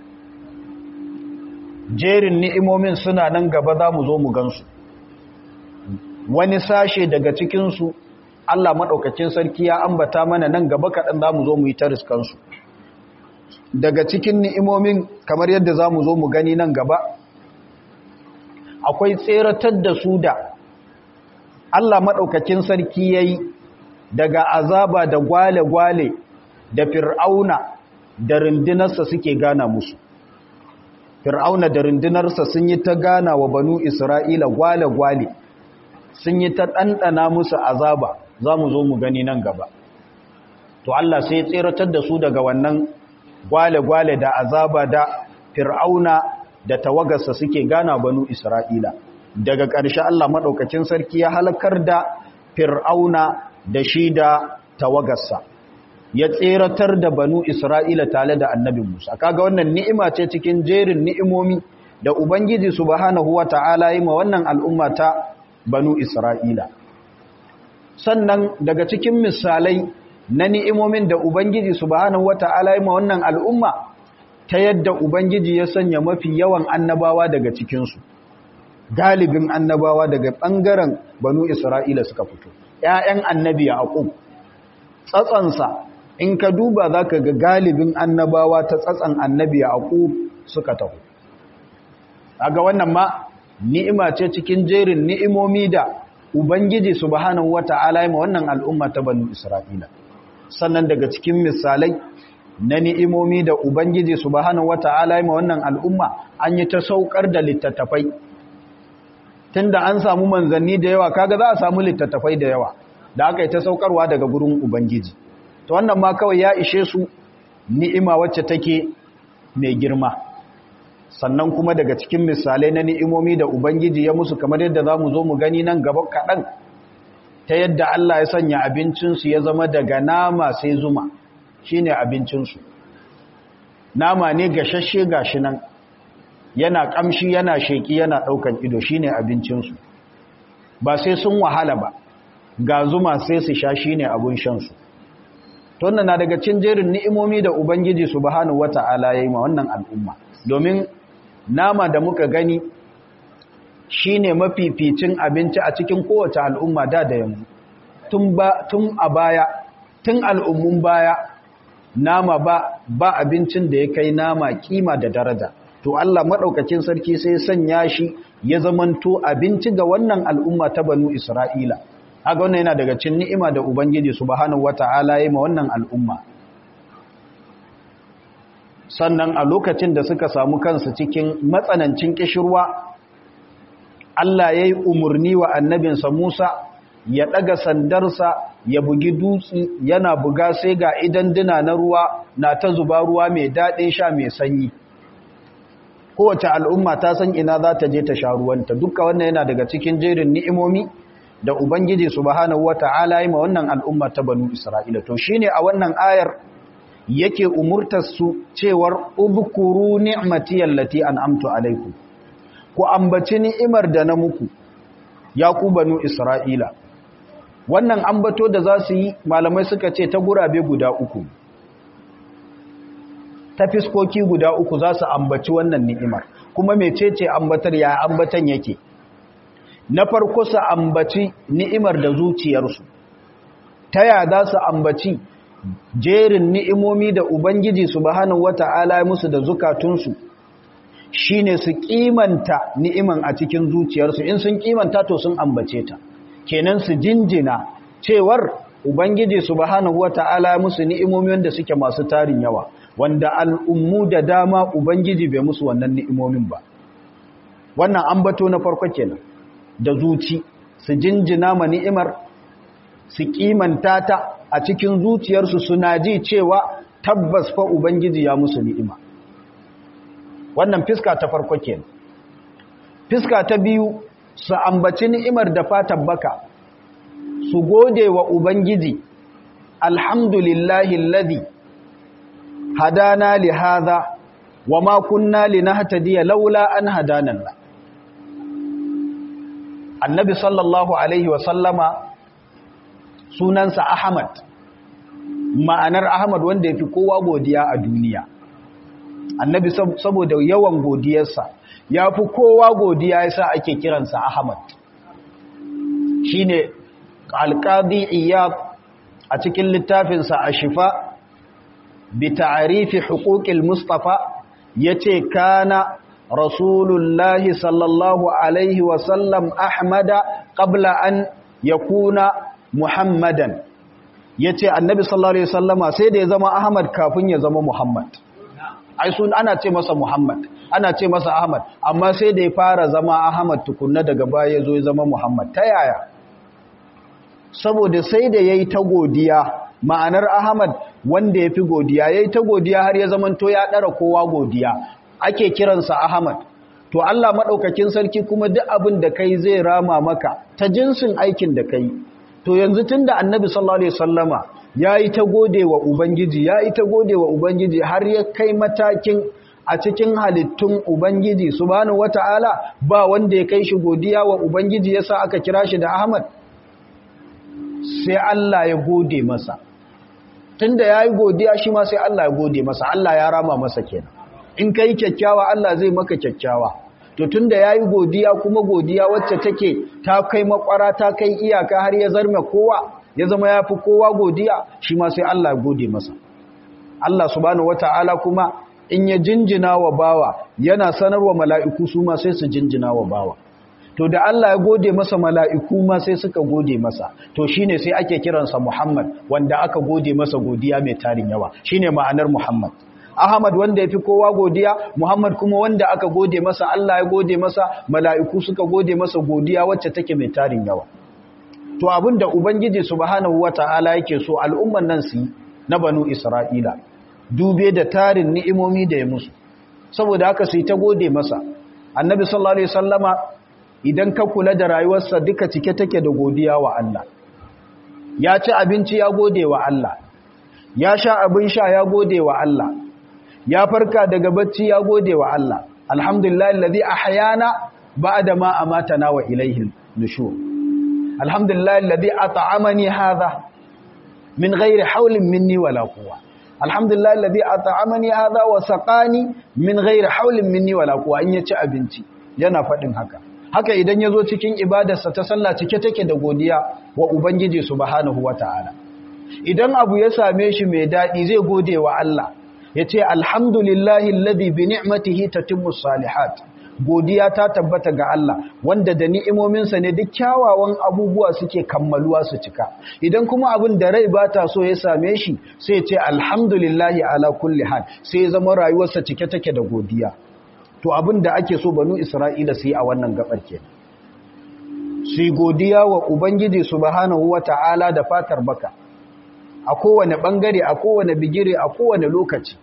jerin ni'imomin suna nan gaba za mu zo mu gansu wani sashe daga cikinsu Allah maɗaukacin sarki ya ambata mana nan gaba kaɗan za mu zo mu yi ta riskansu daga cikin ni'imomin kamar yadda za mu zo mu gani nan gaba akwai tseratar da su da Allah maɗaukakin sarki ya yi daga azaba da gwale-gwale da fir'auna da rundunarsa suke gana musu fir'auna da rundunarsa sun yi ta gana wa banu isra'ila gwale-gwale sun yi ta ɗanɗana musu azaba za mu zo mu gani nan gaba to Allah sai tseratar da su daga wannan gwale-gwale da azaba da fir'auna da tawagarsa suke gana banu Isra'ila. Daga ƙarshe Allah maɗaukacin sarki ya halakar da fir'auna da shi da tawagarsa. ya tseratar da banu Isra'ila tare da annabi Musa kaga wannan ni'ima ce cikin jerin ni'imomi da Ubangiji subhanahu wa ta'ala yi ma wannan al'umma ta banu Isra'ila sannan daga cikin misalai na ni'imomin da Ubangiji subhanahu wa ta'ala yi ma wannan al'umma ta yadda Ubangiji ya sanya mafi yawan annabawa daga cikinsu galibin annabawa daga ɓangaren banu Isra'ila suka fito ‘ya'yan annabi a aƙub tsatsansa in ka duba za ka ga galibin annabawa ta tsatsan annabi a aƙub suka taho aga wannan ma ni'ima ce cikin jerin ni'imomi da Ubangiji subhanahu wata'ala ya ma wannan al'umma ta banu Isra'ila sannan daga cikin misalai na ni'imomi da Ubangiji subhanahu wata'ala ya ma wannan al'umma an yi ta saukar da littattafai tunda an samu manzanni da yawa kaga za a samu littattafai da yawa da aka yi ta saukarwa daga gurin Ubangiji to wannan ma kawai ya ishe su ni'ima wacce take mai girma sannan kuma daga cikin misalai na ni'imomi da Ubangiji ya musu kamar yadda za mu zo mu gani nan gaba kaɗan ta yadda Allah ya sanya abincinsu ya zama daga nama sai zuma shi ne abincinsu nama ne gashashe gashi nan yana ƙamshi yana sheƙi yana ɗaukan ido shi ne abincinsu ba sai sun wahala ba ga zuma sai su sha shi ne abin shansu tonna na daga cin jerin ni'imomi da Ubangiji subhanahu wata'ala ya yi ma wannan al'umma domin nama da muka gani shine mafificin abinci a cikin kowace al'umma da da yanzu tun ba tun a baya tun al'ummun baya nama ba ba abincin da ya kai nama kima da daraja to Allah madaukakin sarki sai sanya shi ya zamanto abinci ga wannan al'umma ta banu Isra'ila haka wannan yana daga cikin ni'ima da ubangiji subhanahu wataala ya ma wannan al'umma sannan a lokacin da suka samu kansu cikin matsanancin kishirwa Allah ya yi umarni wa annabinsa Musa ya ɗaga sandarsa ya bugi dutse yana buga sai ga idan dina na ruwa na ta zuba ruwa mai daɗin sha mai sanyi kowace al'umma ta san ina za ta je ta sha ruwanta duka wannan yana daga cikin jerin ni'imomi da Ubangiji subhanahu wata'ala yi ma wannan al'umma ta banu Isra'ila to shine a wannan ayar yake umurtar su cewar ubkuru ni'mati allati an'amtu alaikum ku ambaci ni'imar da na muku ya ku banu isra'ila wannan ambato da za su yi malamai suka ce ta gurabe guda uku ta fiskoki guda uku za su ambaci wannan ni'imar kuma mecece ambatar ya ambatan yake na farko su ambaci ni'imar da zuciyarsu ta ya za su ambaci jerin ni'imomi da Ubangiji subhanahu wata'ala ya musu da zukatunsu shine su kimanta ni'iman a cikin zuciyarsu in sun kimanta to sun ambace ta kenan su jinjina cewar Ubangiji subhanahu wata'ala ya musu ni'imomi wanda suke masu tarin yawa wanda al'ummu da dama Ubangiji bai musu wannan ni'imomin ba wannan ambato na farko kenan da zuci su jinjina ma ni'imar su kimanta ta a cikin zuciyarsu suna ji cewa tabbas fa Ubangiji ya musu ni'ima. Wannan fiska ta farko ke. Fiska ta biyu su ambaci ni'imar da fatan baka, su gode wa Ubangiji, Alhamdulillahi ladhi hadana li hadha wa ma kunna linahtadiya laula an hadanan Annabi sallallahu alaihi wa sallama sunansa Ahmad ma'anar Ahmad wanda yafi kowa godiya a duniya annabi saboda yawan godiyarsa yafi kowa godiya yasa ake kiransa Ahmad shine alqadi iyab a cikin littafinsa ashifa bi ta'rifi huquqil mustafa yace kana rasulullahi sallallahu alaihi wa sallam ahmada qabla an yakuna Muhammadan ya ce annabi sallallahu Alaihi wasallama sai da ya zama Ahmad kafin ya zama Muhammad. Ai sun ana ce masa Muhammad, ana ce masa Ahmad, amma sai da ya fara zama Ahmad tukunna daga baya ya zo ya zama Muhammad. Ta yaya? Saboda sai da ya yi ta godiya, ma'anar Ahmad wanda ya fi godiya, ya yi ta godiya har ya zamanto ya ɗara kowa godiya, ake kiransa Ahmad. To Allah maɗaukakin sarki kuma duk abin da kai zai rama maka ta jinsin aikin da kai. to yanzu tun da annabi sallallahu alaihi wasallama ya yi ta gode wa Ubangiji ya yi ta gode wa Ubangiji har ya kai matakin a cikin halittun Ubangiji subhanahu wata'ala ba wanda ya kai shi godiya wa Ubangiji yasa aka kira shi da Ahmad sai Allah ya gode masa tunda yayi godiya shi ma sai Allah ya gode masa Allah ya rama masa kenan in kai kyakkyawa Allah zai maka kyakkyawa to tunda yayi godiya kuma godiya wacce take ta kai makwara ta kai iyaka har ya zarme kowa ya zama yafi kowa godiya shi ma sai Allah ya gode masa Allah subhanahu wataala kuma in ya jinjina wa bawa yana sanarwa mala'iku su ma sai su jinjina wa bawa to da Allah ya gode masa mala'iku ma sai suka gode masa to shine sai ake kiransa Muhammad wanda aka gode masa godiya mai tarin yawa shine ma'anar Muhammad Ahmad wanda ya fi kowa godiya Muhammad kuma wanda aka gode masa Allah ya gode masa mala'iku suka gode masa godiya wacce take mai tarin yawa to abinda ubangiji subhanahu wata'ala yake so al'umman nan su na banu Isra'ila dube da tarin ni'imomi da ya musu saboda haka sai ta gode masa annabi sallallahu alaihi wasallama idan ka kula da rayuwarsa duka cike take da godiya wa Allah ya ci abinci ya gode wa Allah ya sha abin sha ya gode wa Allah ya farka daga bacci ya gode wa Allah alhamdulillah alladhi ahyana ba'da ma amatana wa ilayhi nushur alhamdulillah alladhi at'amani hadha min ghairi hawlin minni wala quwwa alhamdulillah alladhi at'amani hadha wa saqani min ghairi hawlin minni wala quwwa in yaci abinci yana fadin haka haka idan yazo cikin ibadarsa ta sallah cike take da godiya wa ubangiji subhanahu wataala idan abu ya same shi mai dadi zai gode wa Allah yace alhamdulillahi alladhi bi ni'matihi tatimmu salihat godiya ta tabbata ga Allah wanda da ni'imominsa ne duk kyawawan abubuwa suke kammaluwa su cika idan kuma abin da rai ba ta so ya same shi sai ce alhamdulillahi ala kulli hal sai ya zama rayuwarsa cike take da godiya to abin da ake so banu isra'ila su yi a wannan gabar ke su yi godiya wa ubangiji subhanahu wata'ala da fatar baka a kowane bangare a kowane bigire a kowane lokaci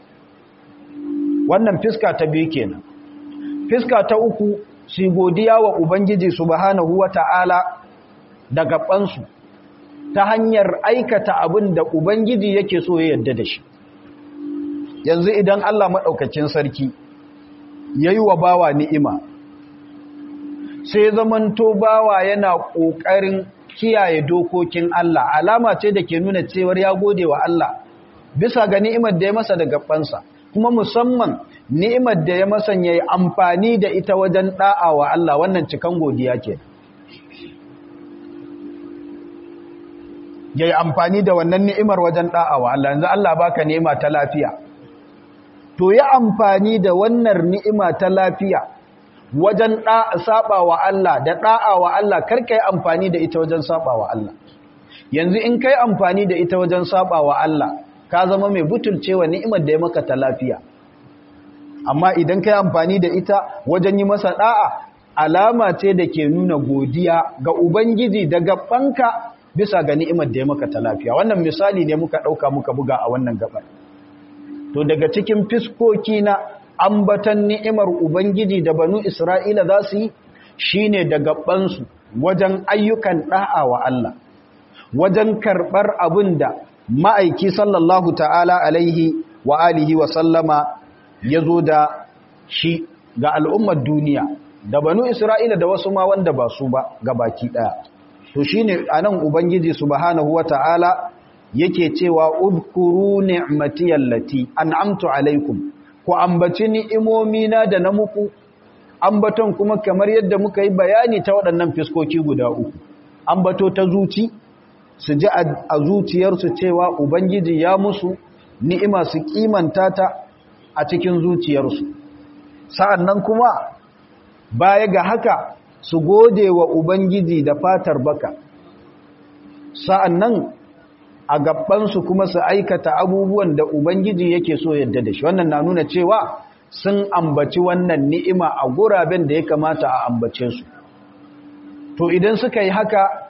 wannan fiska ta biyu kenan fiska ta uku su godiya wa Ubangiji subhanahu wa ta'ala da gabansu ta hanyar aikata abin da Ubangiji yake so ya yadda da shi. Yanzu idan Allah maɗaukacin sarki ya yi wa bawa ni'ima, sai zamanto bawa yana ƙoƙarin kiyaye dokokin Allah, alama ce da ke nuna cewar ya gode wa Allah bisa ga ni'imar da ya masa da gabansa. kuma musamman ni'imar da ya masanya yi amfani da ita wajen da'a wa Allah wannan cikan godiya ke ya yi amfani da wannan ni'imar wajen da'a wa Allah yanzu Allah baka ni'ima ta lafiya to ya amfani da wannan ni'ima ta lafiya wajen saba wa Allah da da'a wa Allah karka yi amfani da ita wajen saba wa Allah yanzu in kai amfani da ita wajen saba wa Allah ka zama mai butulcewa ni'imar da ya maka ta lafiya amma idan ka yi amfani da ita wajen yi masa da'a alama ce da ke nuna godiya ga ubangiji da gabanka bisa ga ni'imar da ya maka ta lafiya wannan misali ne muka ɗauka muka buga a wannan gabar to daga cikin fiskoki na ambatan ni'imar ubangiji da banu isra'ila za su yi shine da gabansu wajen ayyukan da'a wa Allah wajen karɓar abin da ma'aiki sallallahu ta'ala alaihi wa alihi wa sallama ya zo da shi ga al'ummar duniya da banu Isra'ila da wasu ma wanda ba su ba ga baki ɗaya. To shi ne a nan Ubangiji subhanahu wa ta'ala yake cewa udkuru ni'matiyar lati an amtu alaikum, ku ambaci ni'imomina da na muku, ambaton kuma kamar yadda muka yi bayani ta waɗannan fiskoki guda uku, ambato ta zuci, su ji a zuciyarsu cewa Ubangiji ya musu ni'ima su kimanta ta a cikin zuciyarsu. Sa'an nan kuma baya ga haka su gode wa Ubangiji da fatar baka. Sa'an nan a gabansu kuma su aikata abubuwan da Ubangiji yake so yadda da shi. Wannan na nuna cewa sun ambaci wannan ni'ima a guraben da ya kamata a ambace su. To idan suka yi haka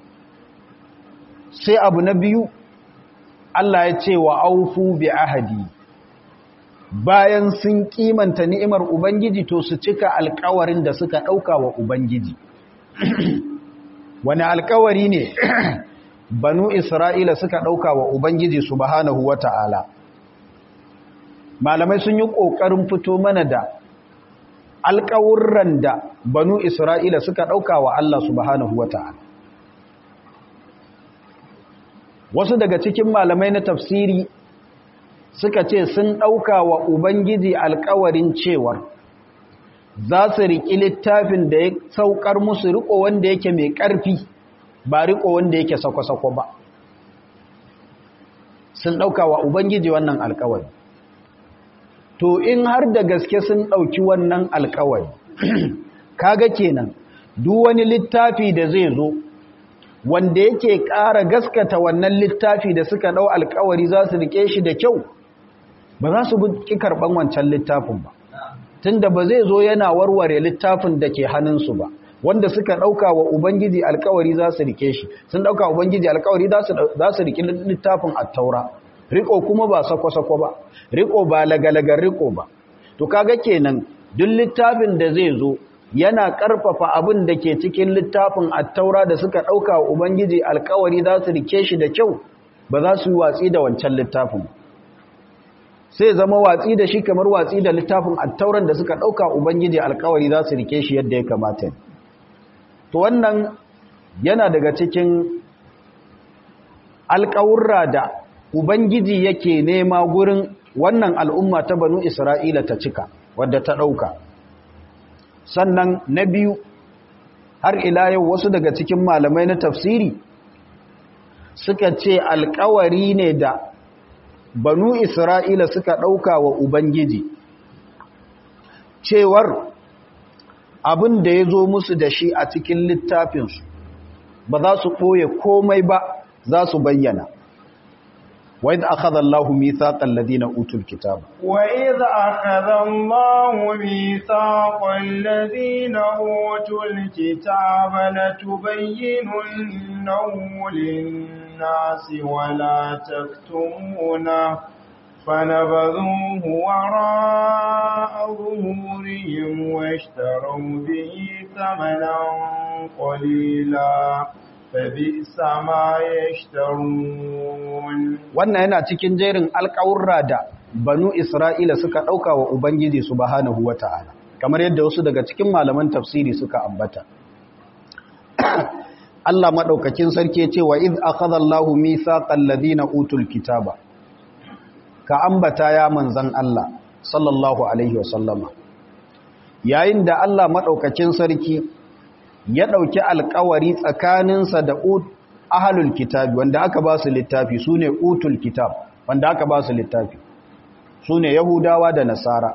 sai abu na biyu Allah ya ce wa aufu bi ahadi bayan sun kimanta ni'imar ubangiji to su cika alkawarin da suka dauka wa ubangiji wani alkawari ne banu isra'ila suka ɗauka wa ubangiji subhanahu wata'ala malamai sun yi ƙoƙarin fito mana da alƙawurran da banu isra'ila suka ɗauka wa Allah subhanahu wata'ala wasu daga cikin malamai na tafsiri suka ce sun ɗauka wa ubangiji alƙawarin cewar za su riƙi littafin da ya saukar musu riƙo wanda yake mai ƙarfi ba riƙo wanda yake sako-sako ba sun ɗauka wa ubangiji wannan alƙawari to in har da gaske sun ɗauki wannan alƙawari kaga kenan duk wani littafi da zai zo wanda yake ƙara gaskata wannan littafi da suka ɗau alƙawari za su riƙe shi da kyau ba za su ƙi karɓan wancan littafin ba tunda ba zai zo yana warware littafin da ke hannunsu ba wanda suka ɗauka wa ubangiji alkawari za su rike shi sun ɗauka wa ubangiji alkawari za su rike littafin attaura riko kuma ba sako-sako ba riko ba lagalagar riko ba to kaga kenan duk littafin da zai zo yana ƙarfafa abin da ke cikin littafin attaura da suka ɗauka wa ubangiji alkawari za su rike shi da kyau ba za su yi watsi da wancan littafin sai zama watsi da shi kamar watsi da littafin attauran da suka ɗauka ubangiji alkawari za su rike shi yadda ya kamata to wannan yana daga cikin alkawurra da ubangiji yake nema gurin wannan al'umma ta banu isra'ila ta cika wadda ta ɗauka sannan na biyu har ila yau wasu daga cikin malamai na tafsiri suka ce alkawari ne da banu Isra'ila suka ɗauka wa Ubangiji, cewar abin da ya zo musu da shi a cikin littafinsu, ba za su ɓoye komai ba za su bayyana. وإذ أخذ الله ميثاق الذين أوتوا الكتاب وإذ أخذ الله ميثاق الذين أوتوا الكتاب لتبيننه للناس ولا تكتمونه فنبذوه وراء ظهورهم واشتروا به ثمنا قليلا فبئس ما يشترون wannan yana cikin jerin alƙawurra da banu Isra'ila suka ɗauka wa Ubangiji subhanahu wata'ala kamar yadda wasu daga cikin malaman tafsiri suka ambata Allah maɗaukakin sarki ce wa iz akhadha Allahu mithaqal ladina utul kitaba ka ambata ya manzan Allah sallallahu alaihi wasallama yayin da Allah maɗaukakin sarki ya ɗauki alkawari tsakaninsa da ahalul kitabi wanda aka ba su littafi su ne utul kitab wanda aka ba su littafi su ne yahudawa da nasara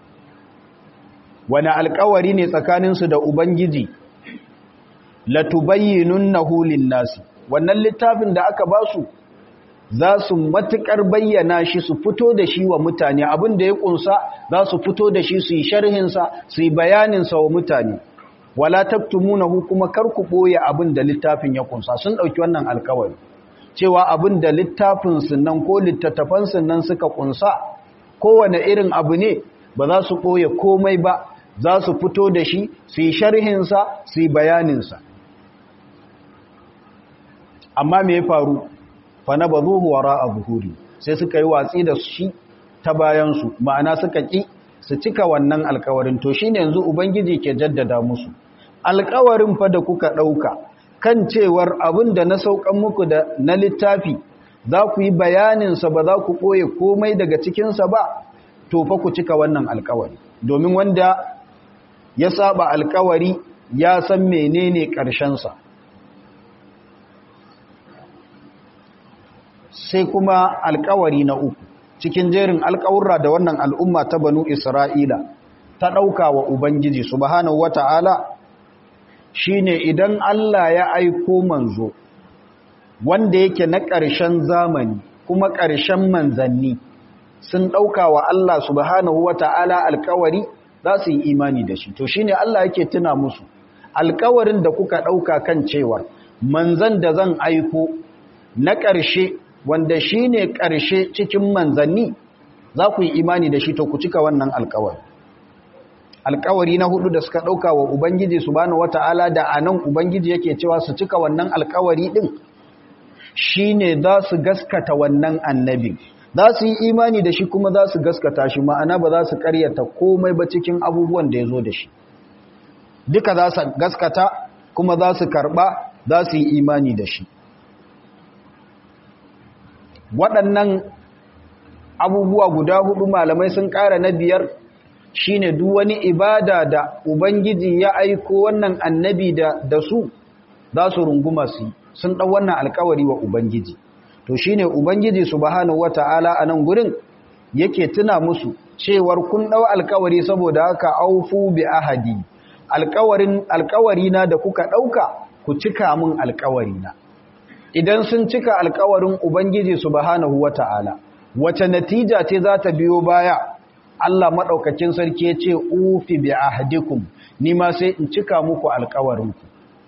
wani alkawari ne tsakaninsu da ubangiji latubayyinun na hulin nasi wannan littafin da aka ba su za su matuƙar bayyana shi su fito da shi wa mutane abin da ya ƙunsa za su fito da shi su yi sharhinsa su yi bayaninsa wa mutane wala taktumunahu kuma kar ku boye abin da littafin ya kunsa sun dauki wannan alkawari cewa abin da littafin nan ko littattafan nan suka kunsa kowane irin abu ne ba za su boye komai ba za su fito da shi su yi sharhin sa su yi bayanin sa amma me ya faru fa nabazuhu wara'a zuhuri sai suka yi watsi da shi ta bayan su ma'ana suka ki su cika wannan alkawarin to shine yanzu ubangiji ke jaddada musu alkawarin fa da kuka ɗauka kan cewar abin da na saukan muku da na littafi za ku yi bayaninsa ba za ku ɓoye komai daga cikinsa ba to fa ku cika wannan alkawari domin wanda ya saba alkawari ya san menene ƙarshensa sai kuma alkawari na uku cikin jerin alkawurra da wannan al'umma ta banu isra'ila ta ɗauka wa ubangiji subhanahu wata'ala shine idan Allah ya aiko manzo wanda yake na ƙarshen zamani kuma ƙarshen manzanni sun ɗauka wa Allah subhanahu wata'ala alkawari za su yi imani da shi to shine Allah yake tuna musu alkawarin da kuka ɗauka kan cewa manzan da zan aiko na ƙarshe wanda shine ƙarshe cikin manzanni za ku yi imani da shi to ku cika wannan alkawari alkawari na hudu da suka dauka wa ubangiji subhanahu wataala da anan ubangiji yake cewa su cika wannan alkawari din shine za su gaskata wannan annabi za su yi imani da shi kuma za su gaskata shi ma'ana ba za su karyata komai ba cikin abubuwan da ya zo da shi duka za su gaskata kuma za su karba za su yi imani da shi waɗannan abubuwa guda hudu malamai sun ƙara na biyar shine duk wani ibada da ubangiji ya aiko wannan annabi da, da su za su runguma su sun ɗau wannan alkawari wa ubangiji to shine ubangiji subhanahu wata'ala a nan gurin yake tuna musu cewar kun ɗau alkawari saboda haka aufu bi ahadi alkawarin alkawarina da kuka ɗauka ku cika min alkawarina idan sun cika alkawarin ubangiji subhanahu wata'ala wace natija ce za ta biyo baya Allah maɗaukakin sarki ya ce ufi bi ahadikum ni ma sai in cika muku alkawarinku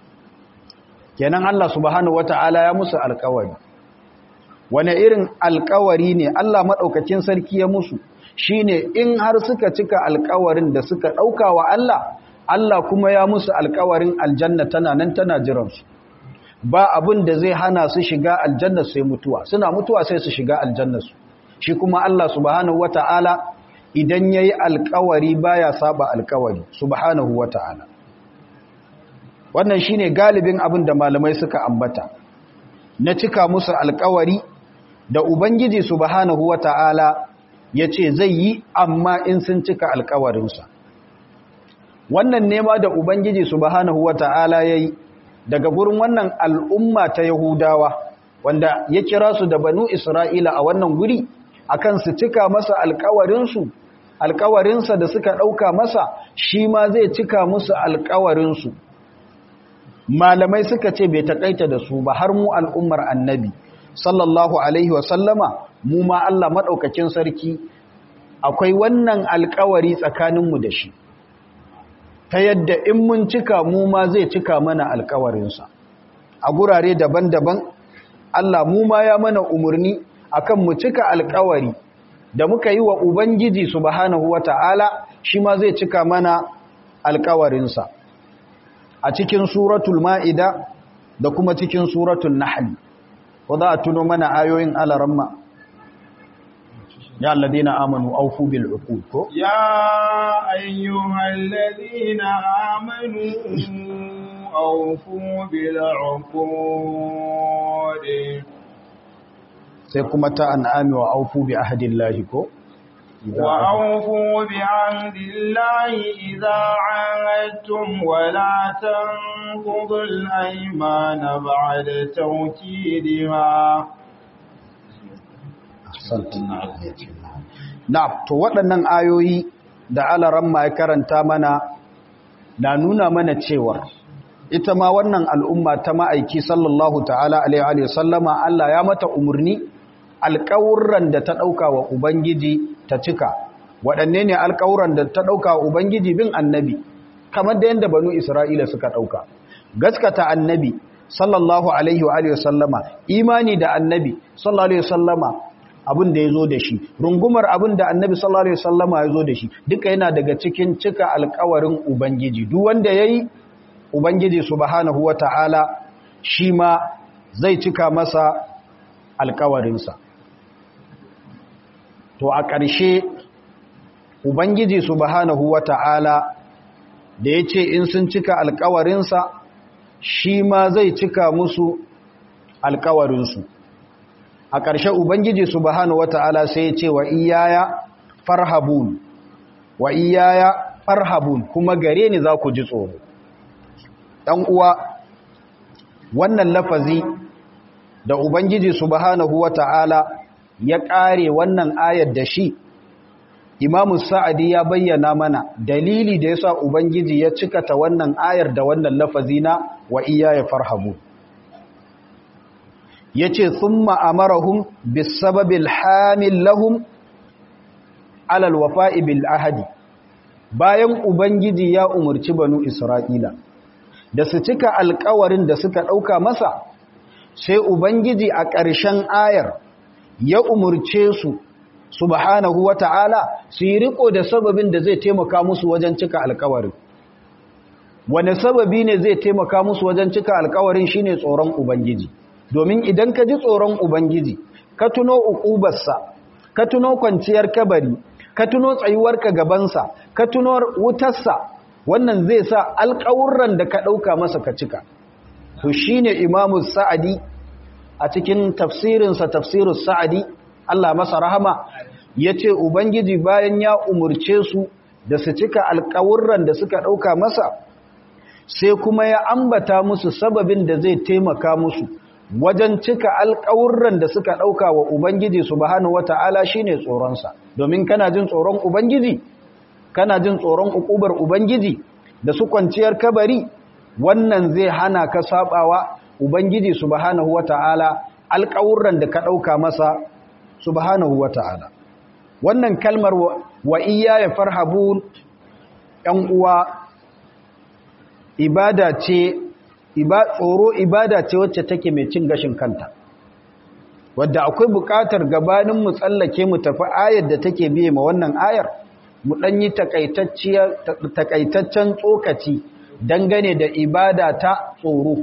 kenan Allah subhanahu wata'ala ya musu alkawari wane irin alkawari ne Allah maɗaukakin sarki ya musu shine in har suka cika alkawarin da suka ɗauka wa Allah Allah kuma ya musu alkawarin aljanna tana nan tana jiransu ba abin da zai hana su shiga aljanna sai mutuwa suna mutuwa sai su shiga aljanna su shi kuma Allah subhanahu wata'ala idan yayi alkawari baya saba alkawari subhanahu wata'ala wannan shine galibin abin da malamai suka ambata na cika musu alkawari da ubangiji subhanahu wata'ala yace zai yi amma in sun cika alkawarinsa wannan nema da ubangiji subhanahu wata'ala yayi daga gurin wannan al'umma ta yahudawa wanda ya kira su da banu isra'ila a wannan guri akan su cika masa alkawarinsu alkawarinsa da suka ɗauka masa shi ma zai cika musu alkawarinsu malamai suka ce bai takaita da su ba har mu al'ummar annabi sallallahu alaihi wasallama mu ma Allah maɗaukakin sarki akwai wannan alkawari tsakaninmu da shi ta yadda in mun cika mu ma zai cika mana alkawarinsa a gurare daban-daban Allah mu ma ya mana umarni akan mu cika alkawari da muka yi wa Ubangiji subhanahu wata'ala shi ma zai cika mana alkawarinsa a cikin suratul ma'ida da kuma cikin suratul nahl ko za a tuno mana ayoyin alaramma ya alladina amanu aufu bil uqud ko ya ayyuhal ladina amanu aufu bil uqud sai kuma ta an'ami wa aufu bi ahdillahi ko wa aufu bi ahdillahi idza ahadtum wa la tanqudul aymana ba'da tawkidiha na to waɗannan ayoyi da alaran ma ya karanta mana na nuna mana cewa ita ma wannan al'umma ta ma'aiki sallallahu ta'ala alaihi sallama Allah ya mata umarni alƙawurran da ta ɗauka wa Ubangiji ta cika waɗanne ne alƙawurran da ta ɗauka wa Ubangiji bin annabi kamar da yadda banu Isra'ila suka ɗauka gaskata annabi sallallahu alaihi wa sallama imani da annabi sallallahu alaihi sallama abin da ya zo da shi rungumar abin da annabi sallallahu alaihi sallama ya zo da shi duka yana daga cikin cika alƙawarin Ubangiji duk wanda ya yi Ubangiji subhanahu wa ta'ala shi ma zai cika masa alkawarinsa. To a ƙarshe, Ubangiji subhanahu wa ta'ala da ya ce in sun cika alkawarinsa, shi ma zai cika musu alkawarinsu. A ƙarshe Ubangiji subhanahu wa ta'ala sai ya ce wa iyaya farhabun, wa iyaya farhabun kuma gare ni za ku ji tsoro. ɗan uwa wannan lafazi da Ubangiji subhanahu wa ta'ala ya ƙare wannan ayar da shi, Imamu Sa'adi ya bayyana mana dalili da ya sa Ubangiji ya cikata wannan ayar da wannan lafazi na wa iya ya farhabu. Ya ce, "Sun ma'amarahun bisababil hamil lahum alal wafa'i bil ahadi." Bayan Ubangiji ya umarci banu Isra'ila, da su cika alkawarin da suka ɗauka masa sai ubangiji a ƙarshen ayar ya umurce su subhanahu wata'ala su yi riko da sababin da zai taimaka musu wajen cika alkawarin wane sababi ne zai taimaka musu wajen cika alkawarin shine tsoron ubangiji domin idan ka ji tsoron ubangiji ka tuno uqubarsa ka tuno kwanciyar kabari ka tuno tsayuwarka gabansa ka tuno wutarsa wannan zai sa alƙawurran da ka ɗauka masa ka cika to shine imamu sa'adi a cikin tafsirinsa tafsirus sa'adi Allah masa rahama ya ce ubangiji bayan ya umurce su da su cika alƙawurran da suka ɗauka masa sai kuma ya ambata musu sababin da zai taimaka musu wajen cika alƙawurran da suka ɗauka wa Ubangiji subhanahu wata'ala shine tsoronsa domin kana jin tsoron Ubangiji kana jin tsoron ukubar Ubangiji da su kwanciyar kabari wannan zai hana ka sabawa Ubangiji subhanahu wata'ala alƙawurran da ka ɗauka masa subhanahu wata'ala wannan kalmar wa iya ya farhabun ‘yan uwa ibada ce tsoro ibada ce wacce take mai cin gashin kanta wadda akwai buƙatar gabanin mu tsallake mu tafi ayar da take biye ma wannan ayar mu ɗan yi takaitaccen tsokaci dangane da ibada ta tsoro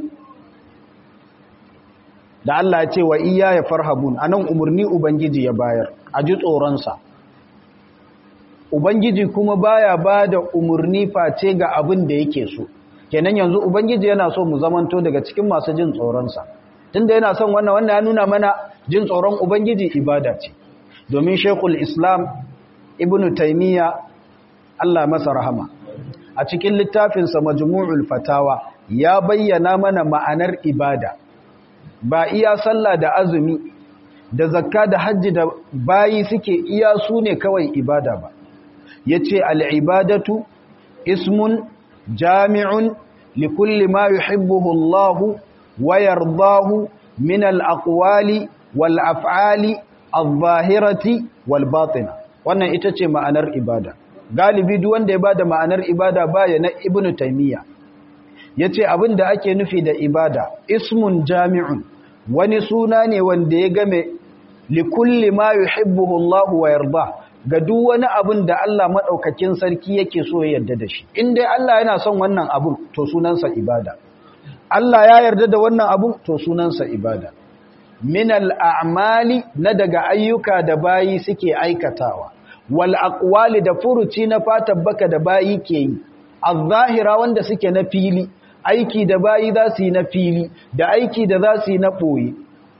da Allah ya ce wa iya ya farhabun anan umarni ubangiji ya bayar a ji tsoronsa ubangiji kuma baya ba da umarni face ga abin da yake so kenan yanzu ubangiji yana so mu zamanto daga cikin masu jin tsoronsa tunda yana son wannan wannan ya nuna mana jin tsoron ubangiji ibada ce domin shekul islam ibnu taimiyya allah masa rahama a cikin littafinsa majmu'ul fatawa ya bayyana mana ma'anar ibada ba iya sallah da azumi da zakka da hajji da bayi suke iya su ne kawai ibada ba yace al-ibadatu ismun jami'un likulli ma yuhibbuhu Allah wa yardahu min al-aqwali wal af'ali adh-dhahirati wal batina wannan ita ce ma'anar ibada galibi duk wanda ya bada ma'anar ibada baya na ibnu taymiya yace abinda ake nufi da ibada ismun jami'un wani suna ne wanda ya game likulli ma yuhibbuhu Allah wa yarda ga duk wani abin da Allah madaukakin sarki yake so ya yarda da shi in dai Allah yana son wannan abun to sunansa ibada Allah ya yarda da wannan abun to sunansa ibada min al'amali na daga ayyuka da bayi suke aikatawa wal aqwali da furuci na fatan baka da bayi ke yi az-zahira wanda suke na fili aiki da bayi za su yi na fili da aiki da za su yi na ɓoye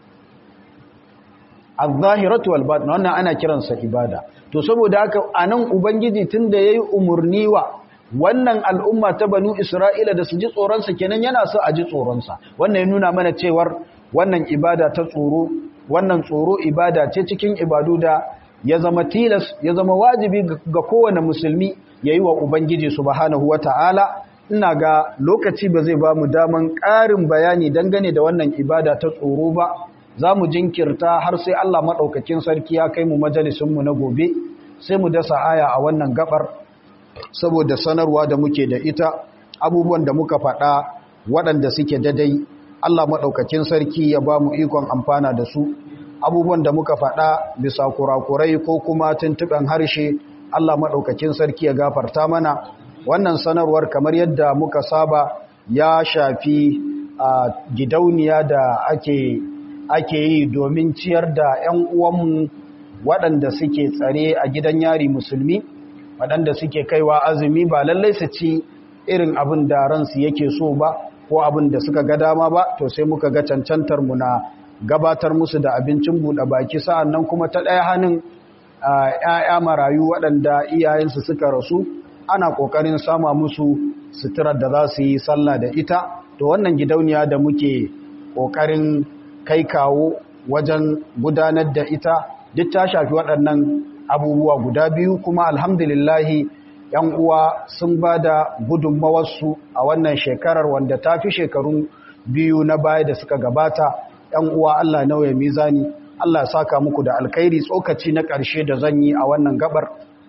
al-zahiratu wal batin wannan ana kiransa ibada to saboda haka anan ubangiji tunda yayi umurni wa wannan al'umma ta banu isra'ila da su ji tsoron sa kenan yana so a ji tsoron sa wannan ya nuna mana cewar wannan ibada ta tsoro wannan tsoro ibada ce cikin ibadu da ya zama tilas ya zama wajibi ga kowane musulmi yayi wa ubangiji subhanahu wataala ina ga lokaci ba zai ba mu daman ƙarin bayani dangane da wannan ibada ta tsoro ba za mu jinkirta har sai Allah maɗaukakin sarki ya kai mu majalisunmu na gobe sai mu dasa aya a wannan gabar saboda sanarwa da muke da ita abubuwan da muka faɗa waɗanda suke dadai Allah maɗaukakin sarki ya ba mu ikon amfana da su abubuwan da muka faɗa bisa kurakurai ko kuma tuntuɓen harshe Allah maɗaukakin sarki ya gafarta mana wannan sanarwar kamar yadda muka saba ya shafi a gidauniya da ake ake yi domin ciyar da 'yan uwanmu waɗanda suke tsare a gidan yari musulmi waɗanda suke kaiwa azumi ba lallai su ci irin abin da ransu yake so ba ko abin da suka ga dama ba to sai muka ga cancantar mu na gabatar musu da abincin buɗe baki sa'an nan kuma ta ɗaya hannun 'ya'ya marayu waɗanda iyayensu suka rasu ana ƙoƙarin sama musu suturar da za su yi sallah da ita to wannan gidauniya da muke ƙoƙarin kai kawo wajen gudanar da ita duk ta shafi waɗannan abubuwa guda biyu kuma alhamdulillahi ‘yan uwa sun ba da gudunmawarsu a wannan shekarar wanda ta fi shekarun biyu na baya da suka gabata ‘yan uwa Allah nauya mizani Allah saka muku da alkhairi tsokaci na ƙarshe da zan yi a wannan gabar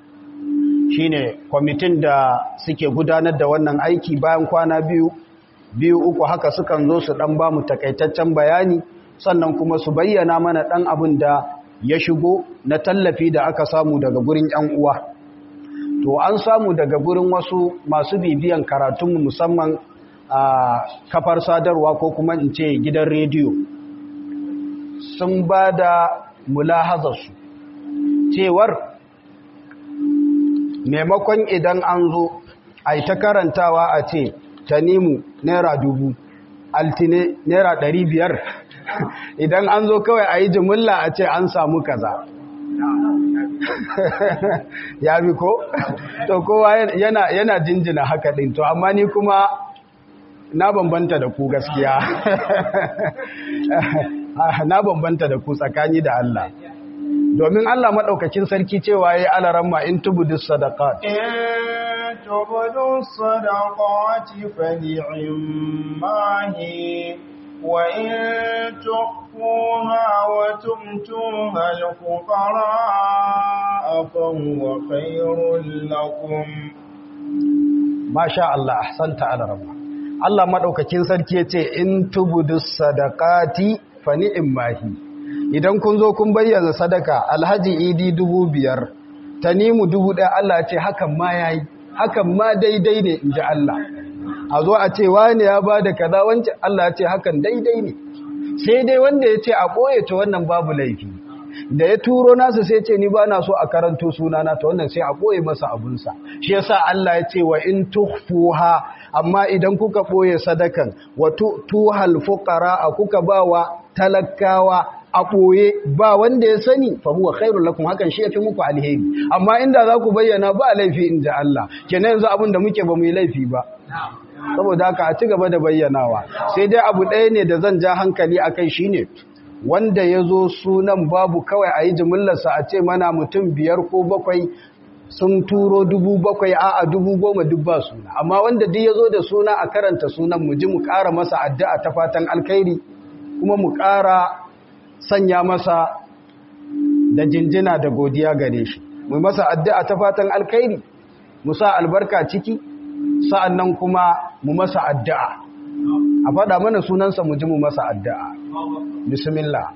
shine kwamitin da suke gudanar da wannan aiki bayan kwana biyu biyu uku haka sukan zo su dan ba mu takaitaccen bayani sannan kuma su bayyana mana dan abin da ya shigo na tallafi da aka samu daga gurin yan uwa to an samu daga gurin wasu masu bibiyan karatunmu musamman a kafar sadarwa ko kuma in ce gidan rediyo sun ba da mulahazarsu cewar maimakon idan an zo a ta karantawa a ce tanimu naira dubu altine naira ɗari biyar idan an zo kawai a yi jimilla a ce an samu kaza ya bi ko? to kowa yana, yana jinjina haka ɗin to amma ni kuma na bambanta da ku gaskiya na bambanta da ku tsakani da Allah domin Allah maɗaukakin sarki cewa ya yi alaramma in tubudu sadaqat in tubudu sadaqati fa ni'mahi wa in tukhfuha wa tumtuha al-fuqara fa huwa khairul lakum masha Allah ahsanta alaramma Allah maɗaukakin sarki ya ce in tubudu sadaqati fa ni'mahi idan kun zo kun bayyana sadaka alhaji idi dubu biyar tanimu dubu ɗaya Allah ce hakan ma ya yi hakan ma daidai ne in ji Allah a zo a ce wani ya ba da kaza wancan Allah ce hakan daidai ne sai dai wanda ya ce a ɓoye ta wannan babu laifi da ya turo nasu sai ce ni ba na so a karanto sunana ta wannan sai a ɓoye masa abunsa shi yasa Allah ya ce wa in tuhfuha amma idan kuka ɓoye sadakan wa tuhal fuqara kuka ba wa talakawa a ɓoye ba wanda ya sani fa huwa khairul lakum hakan shi yafi muku alheri amma inda za ku bayyana ba laifi inda Allah kenan yanzu abin da muke ba mu yi laifi ba saboda haka a ci gaba da bayyanawa sai dai abu ɗaya ne da zan ja hankali akai shine wanda ya zo sunan babu kawai a yi jimillarsa a ce mana mutum biyar ko bakwai sun turo dubu bakwai a a dubu goma duk ba suna amma wanda duk ya zo da suna a karanta sunan mu ji mu ƙara masa addu'a ta fatan alkhairi kuma mu ƙara sanya masa da jinjina da godiya gare shi mu masa addu'a ta fatan alkhairi mu sa albarka ciki sa'annan kuma mu masa addu'a a faɗa mana sunansa mu ji mu masa addu'a bismillah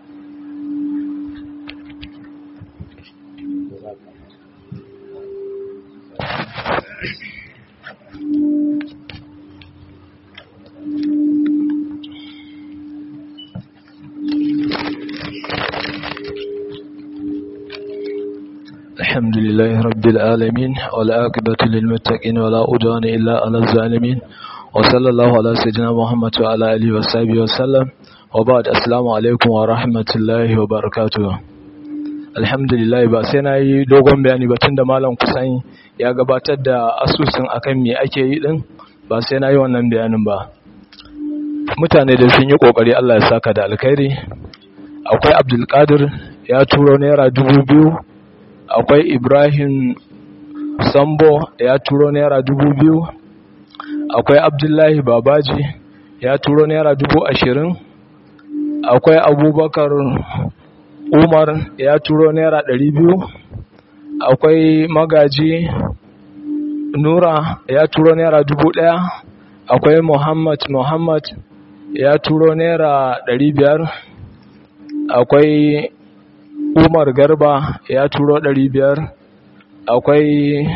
الحمد لله رب العالمين والعاقبة للمتقين ولا أدوان إلا على الظالمين وصلى الله على سيدنا محمد وعلى آله وصحبه وسلم وبعد السلام عليكم ورحمة الله وبركاته alhamdulillah ba sai na yi dogon bayani ba tun da malam kusan ya gabatar da asusun akan me ake yi din ba sai na yi wannan bayanin ba mutane da sun yi kokari Allah ya saka da alkhairi akwai abdulkadir ya turo naira dubu biyu akwai ibrahim sambo ya turo naira dubu biyu akwai abdullahi babaji ya turo naira dubu ashirin akwai abubakar umar ya turo naira ɗari biyu akwai magaji nura ya turo naira dubu ɗaya akwai muhammad muhammad ya turo naira ɗari biyar akwai umar garba ya turo ɗari biyar akwai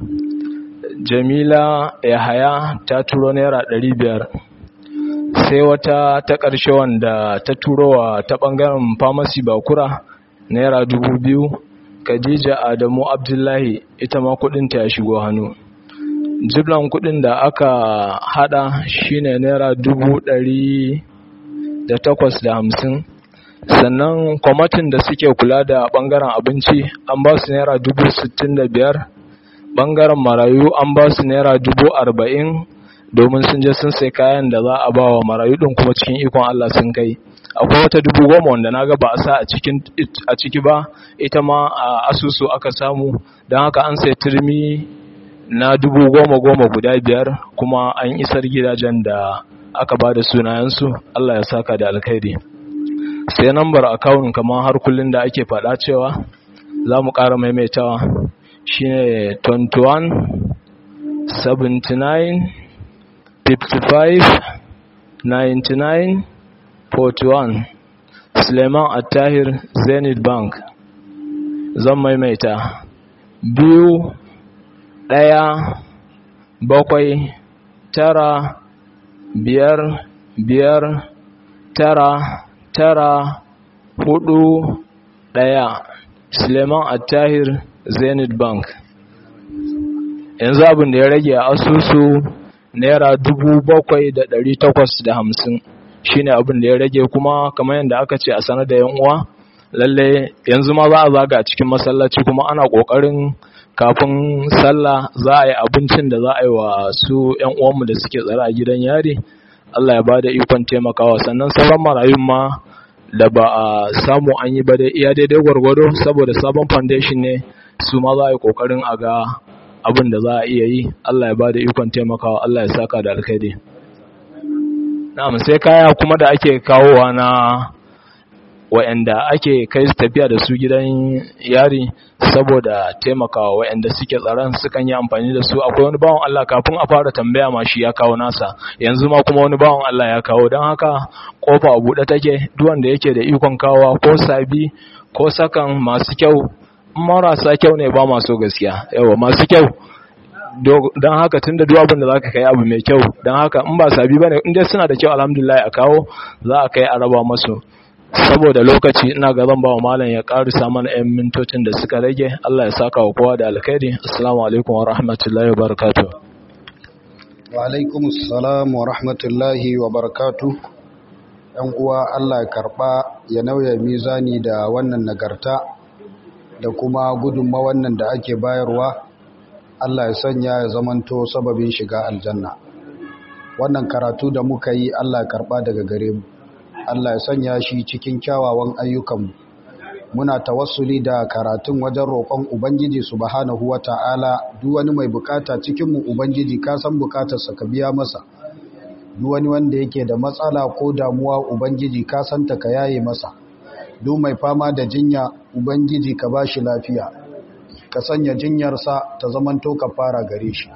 jamila yahaya ta turo naira ɗari biyar sai wata ta ƙarshe wanda ta turo wa ta ɓangaren famasi bakura naira dubu biyu khadija adamu abdullahi ita ma kudinta ya shigo hannu jiblan kudin da aka hada shine naira dubu ɗari da takwas da hamsin sannan kwamatin da suke kula da ɓangaren abinci an ba su naira dubu sittin da biyar ɓangaren marayu an ba su naira dubu arba'in domin sun je sun sai kayan da za a ba wa marayu ɗin kuma cikin ikon Allah sun kai akwai wata dubu goma wanda na ga ba a sa a ciki ba ita ma a asusu aka samu don haka an sai turmi na dubu goma goma guda biyar kuma an isar gidajen da aka ba da sunayensu Allah ya saka da alkhairi sai nambar akawun kamar har kullum da ake faɗa cewa za mu ƙara maimaitawa shine 21 79 55 99 41 Suleiman Attahir Zenith Bank zan maimaita biyu ɗaya bakwai tara biyar biyar tara tara hudu daya suleiman attahir zenith bank yanzu abin da ya rage a asusu naira dubu bakwai da dari takwas da hamsin shine abin da ya rage kuma kamar yadda aka ce a sanar da yan uwa lalle yanzu ma za a zaga cikin masallaci kuma ana kokarin kafin sallah za a yi abincin da za a yi wa su yan uwanmu da suke tsare a gidan yari Allah ya bada ikon taimakawa sannan sauran marayun ma da ba a samu an yi ba dai iya daidai gwargwado saboda sabon foundation ne su ma za a yi kokarin a ga abin da za a iya yi Allah ya bada ikon taimakawa Allah ya saka da alkhairi na'am sai kaya kuma da ake kawowa na wa'anda ake kai su tafiya da su gidan yari saboda taimakawa wa'anda suke tsaron sukan yi amfani da su akwai wani bawan Allah kafin a fara tambaya ma shi ya kawo nasa yanzu ma kuma wani bawan Allah ya kawo don haka kofa a buɗe take duk wanda yake da ikon kawa ko sabi ko sakan masu kyau marasa kyau ne ba masu gaskiya yawa masu kyau don haka tun da duk abin da za ka kai abu mai kyau don haka in ba sabi ba ne in dai suna da kyau alhamdulillah a kawo za a kai a raba masu saboda lokaci ina ga zan ba wa malam ya karisa mana 'yan mintocin da suka rage Allah ya saka wa kowa da alkhairi assalamu alaikum wa rahmatullahi wa barakatuh wa alaikum assalam wa rahmatullahi wa barakatuh yan uwa Allah ya karba ya nauya mizani da wannan nagarta da kuma gudunma wannan da ake bayarwa Allah ya sanya ya zamanto sababin shiga aljanna wannan karatu da muka yi Allah ya karba daga gare mu Allah ya sanya shi cikin kyawawan ayyukanmu muna tawassuli da karatun wajen roƙon ubangiji subhanahu wata'ala duk wani mai bukata cikin mu ubangiji ka san bukatarsa ka biya masa duk wani wanda yake da matsala ko damuwa ubangiji ka san ta ka yaye masa duk mai fama da jinya ubangiji ka bashi lafiya ka sanya jinyarsa ta zamanto ka fara gare shi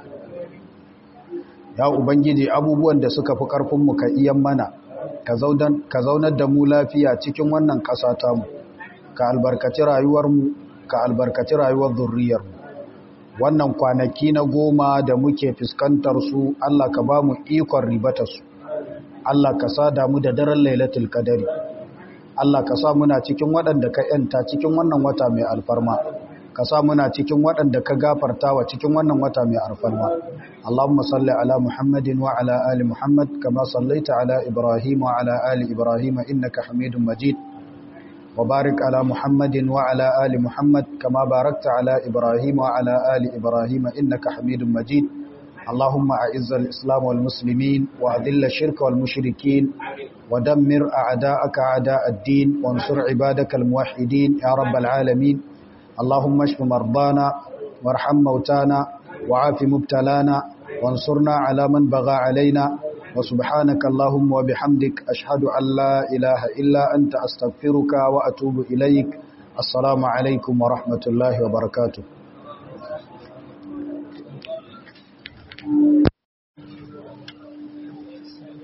ya ubangiji abubuwan da suka fi ƙarfinmu ka iyan mana ka zaunar da mu lafiya cikin wannan ƙasa tamu ka albarkaci rayuwarmu ka albarkaci rayuwar zurriyarmu wannan kwanaki na goma da muke fuskantar su Allah ka ba mu ikon ribata su Allah ka sa damu da daren lailatul qadari Allah ka sa muna cikin waɗanda ka yanta cikin wannan wata mai alfarma ka sa muna cikin waɗanda ka gafarta wa cikin wannan wata mai alfarma Allahumma salli ala Muhammadin wa ala ali Muhammad kama sallaita ala Ibrahim wa ala ali Ibrahim innaka Hamidum Majid wa barik ala Muhammadin wa ala ali Muhammad kama barakta ala Ibrahim wa ala ali Ibrahim innaka Hamidum Majid اللهم أعز الإسلام والمسلمين وأذل الشرك والمشركين ودمر أعداءك أعداء الدين وانصر عبادك الموحدين يا رب العالمين اللهم اشف مرضانا وارحم موتانا وعاف مبتلانا وانصرنا على من بغى علينا وسبحانك اللهم وبحمدك أشهد أن لا إله إلا أنت أستغفرك وأتوب إليك السلام عليكم ورحمة الله وبركاته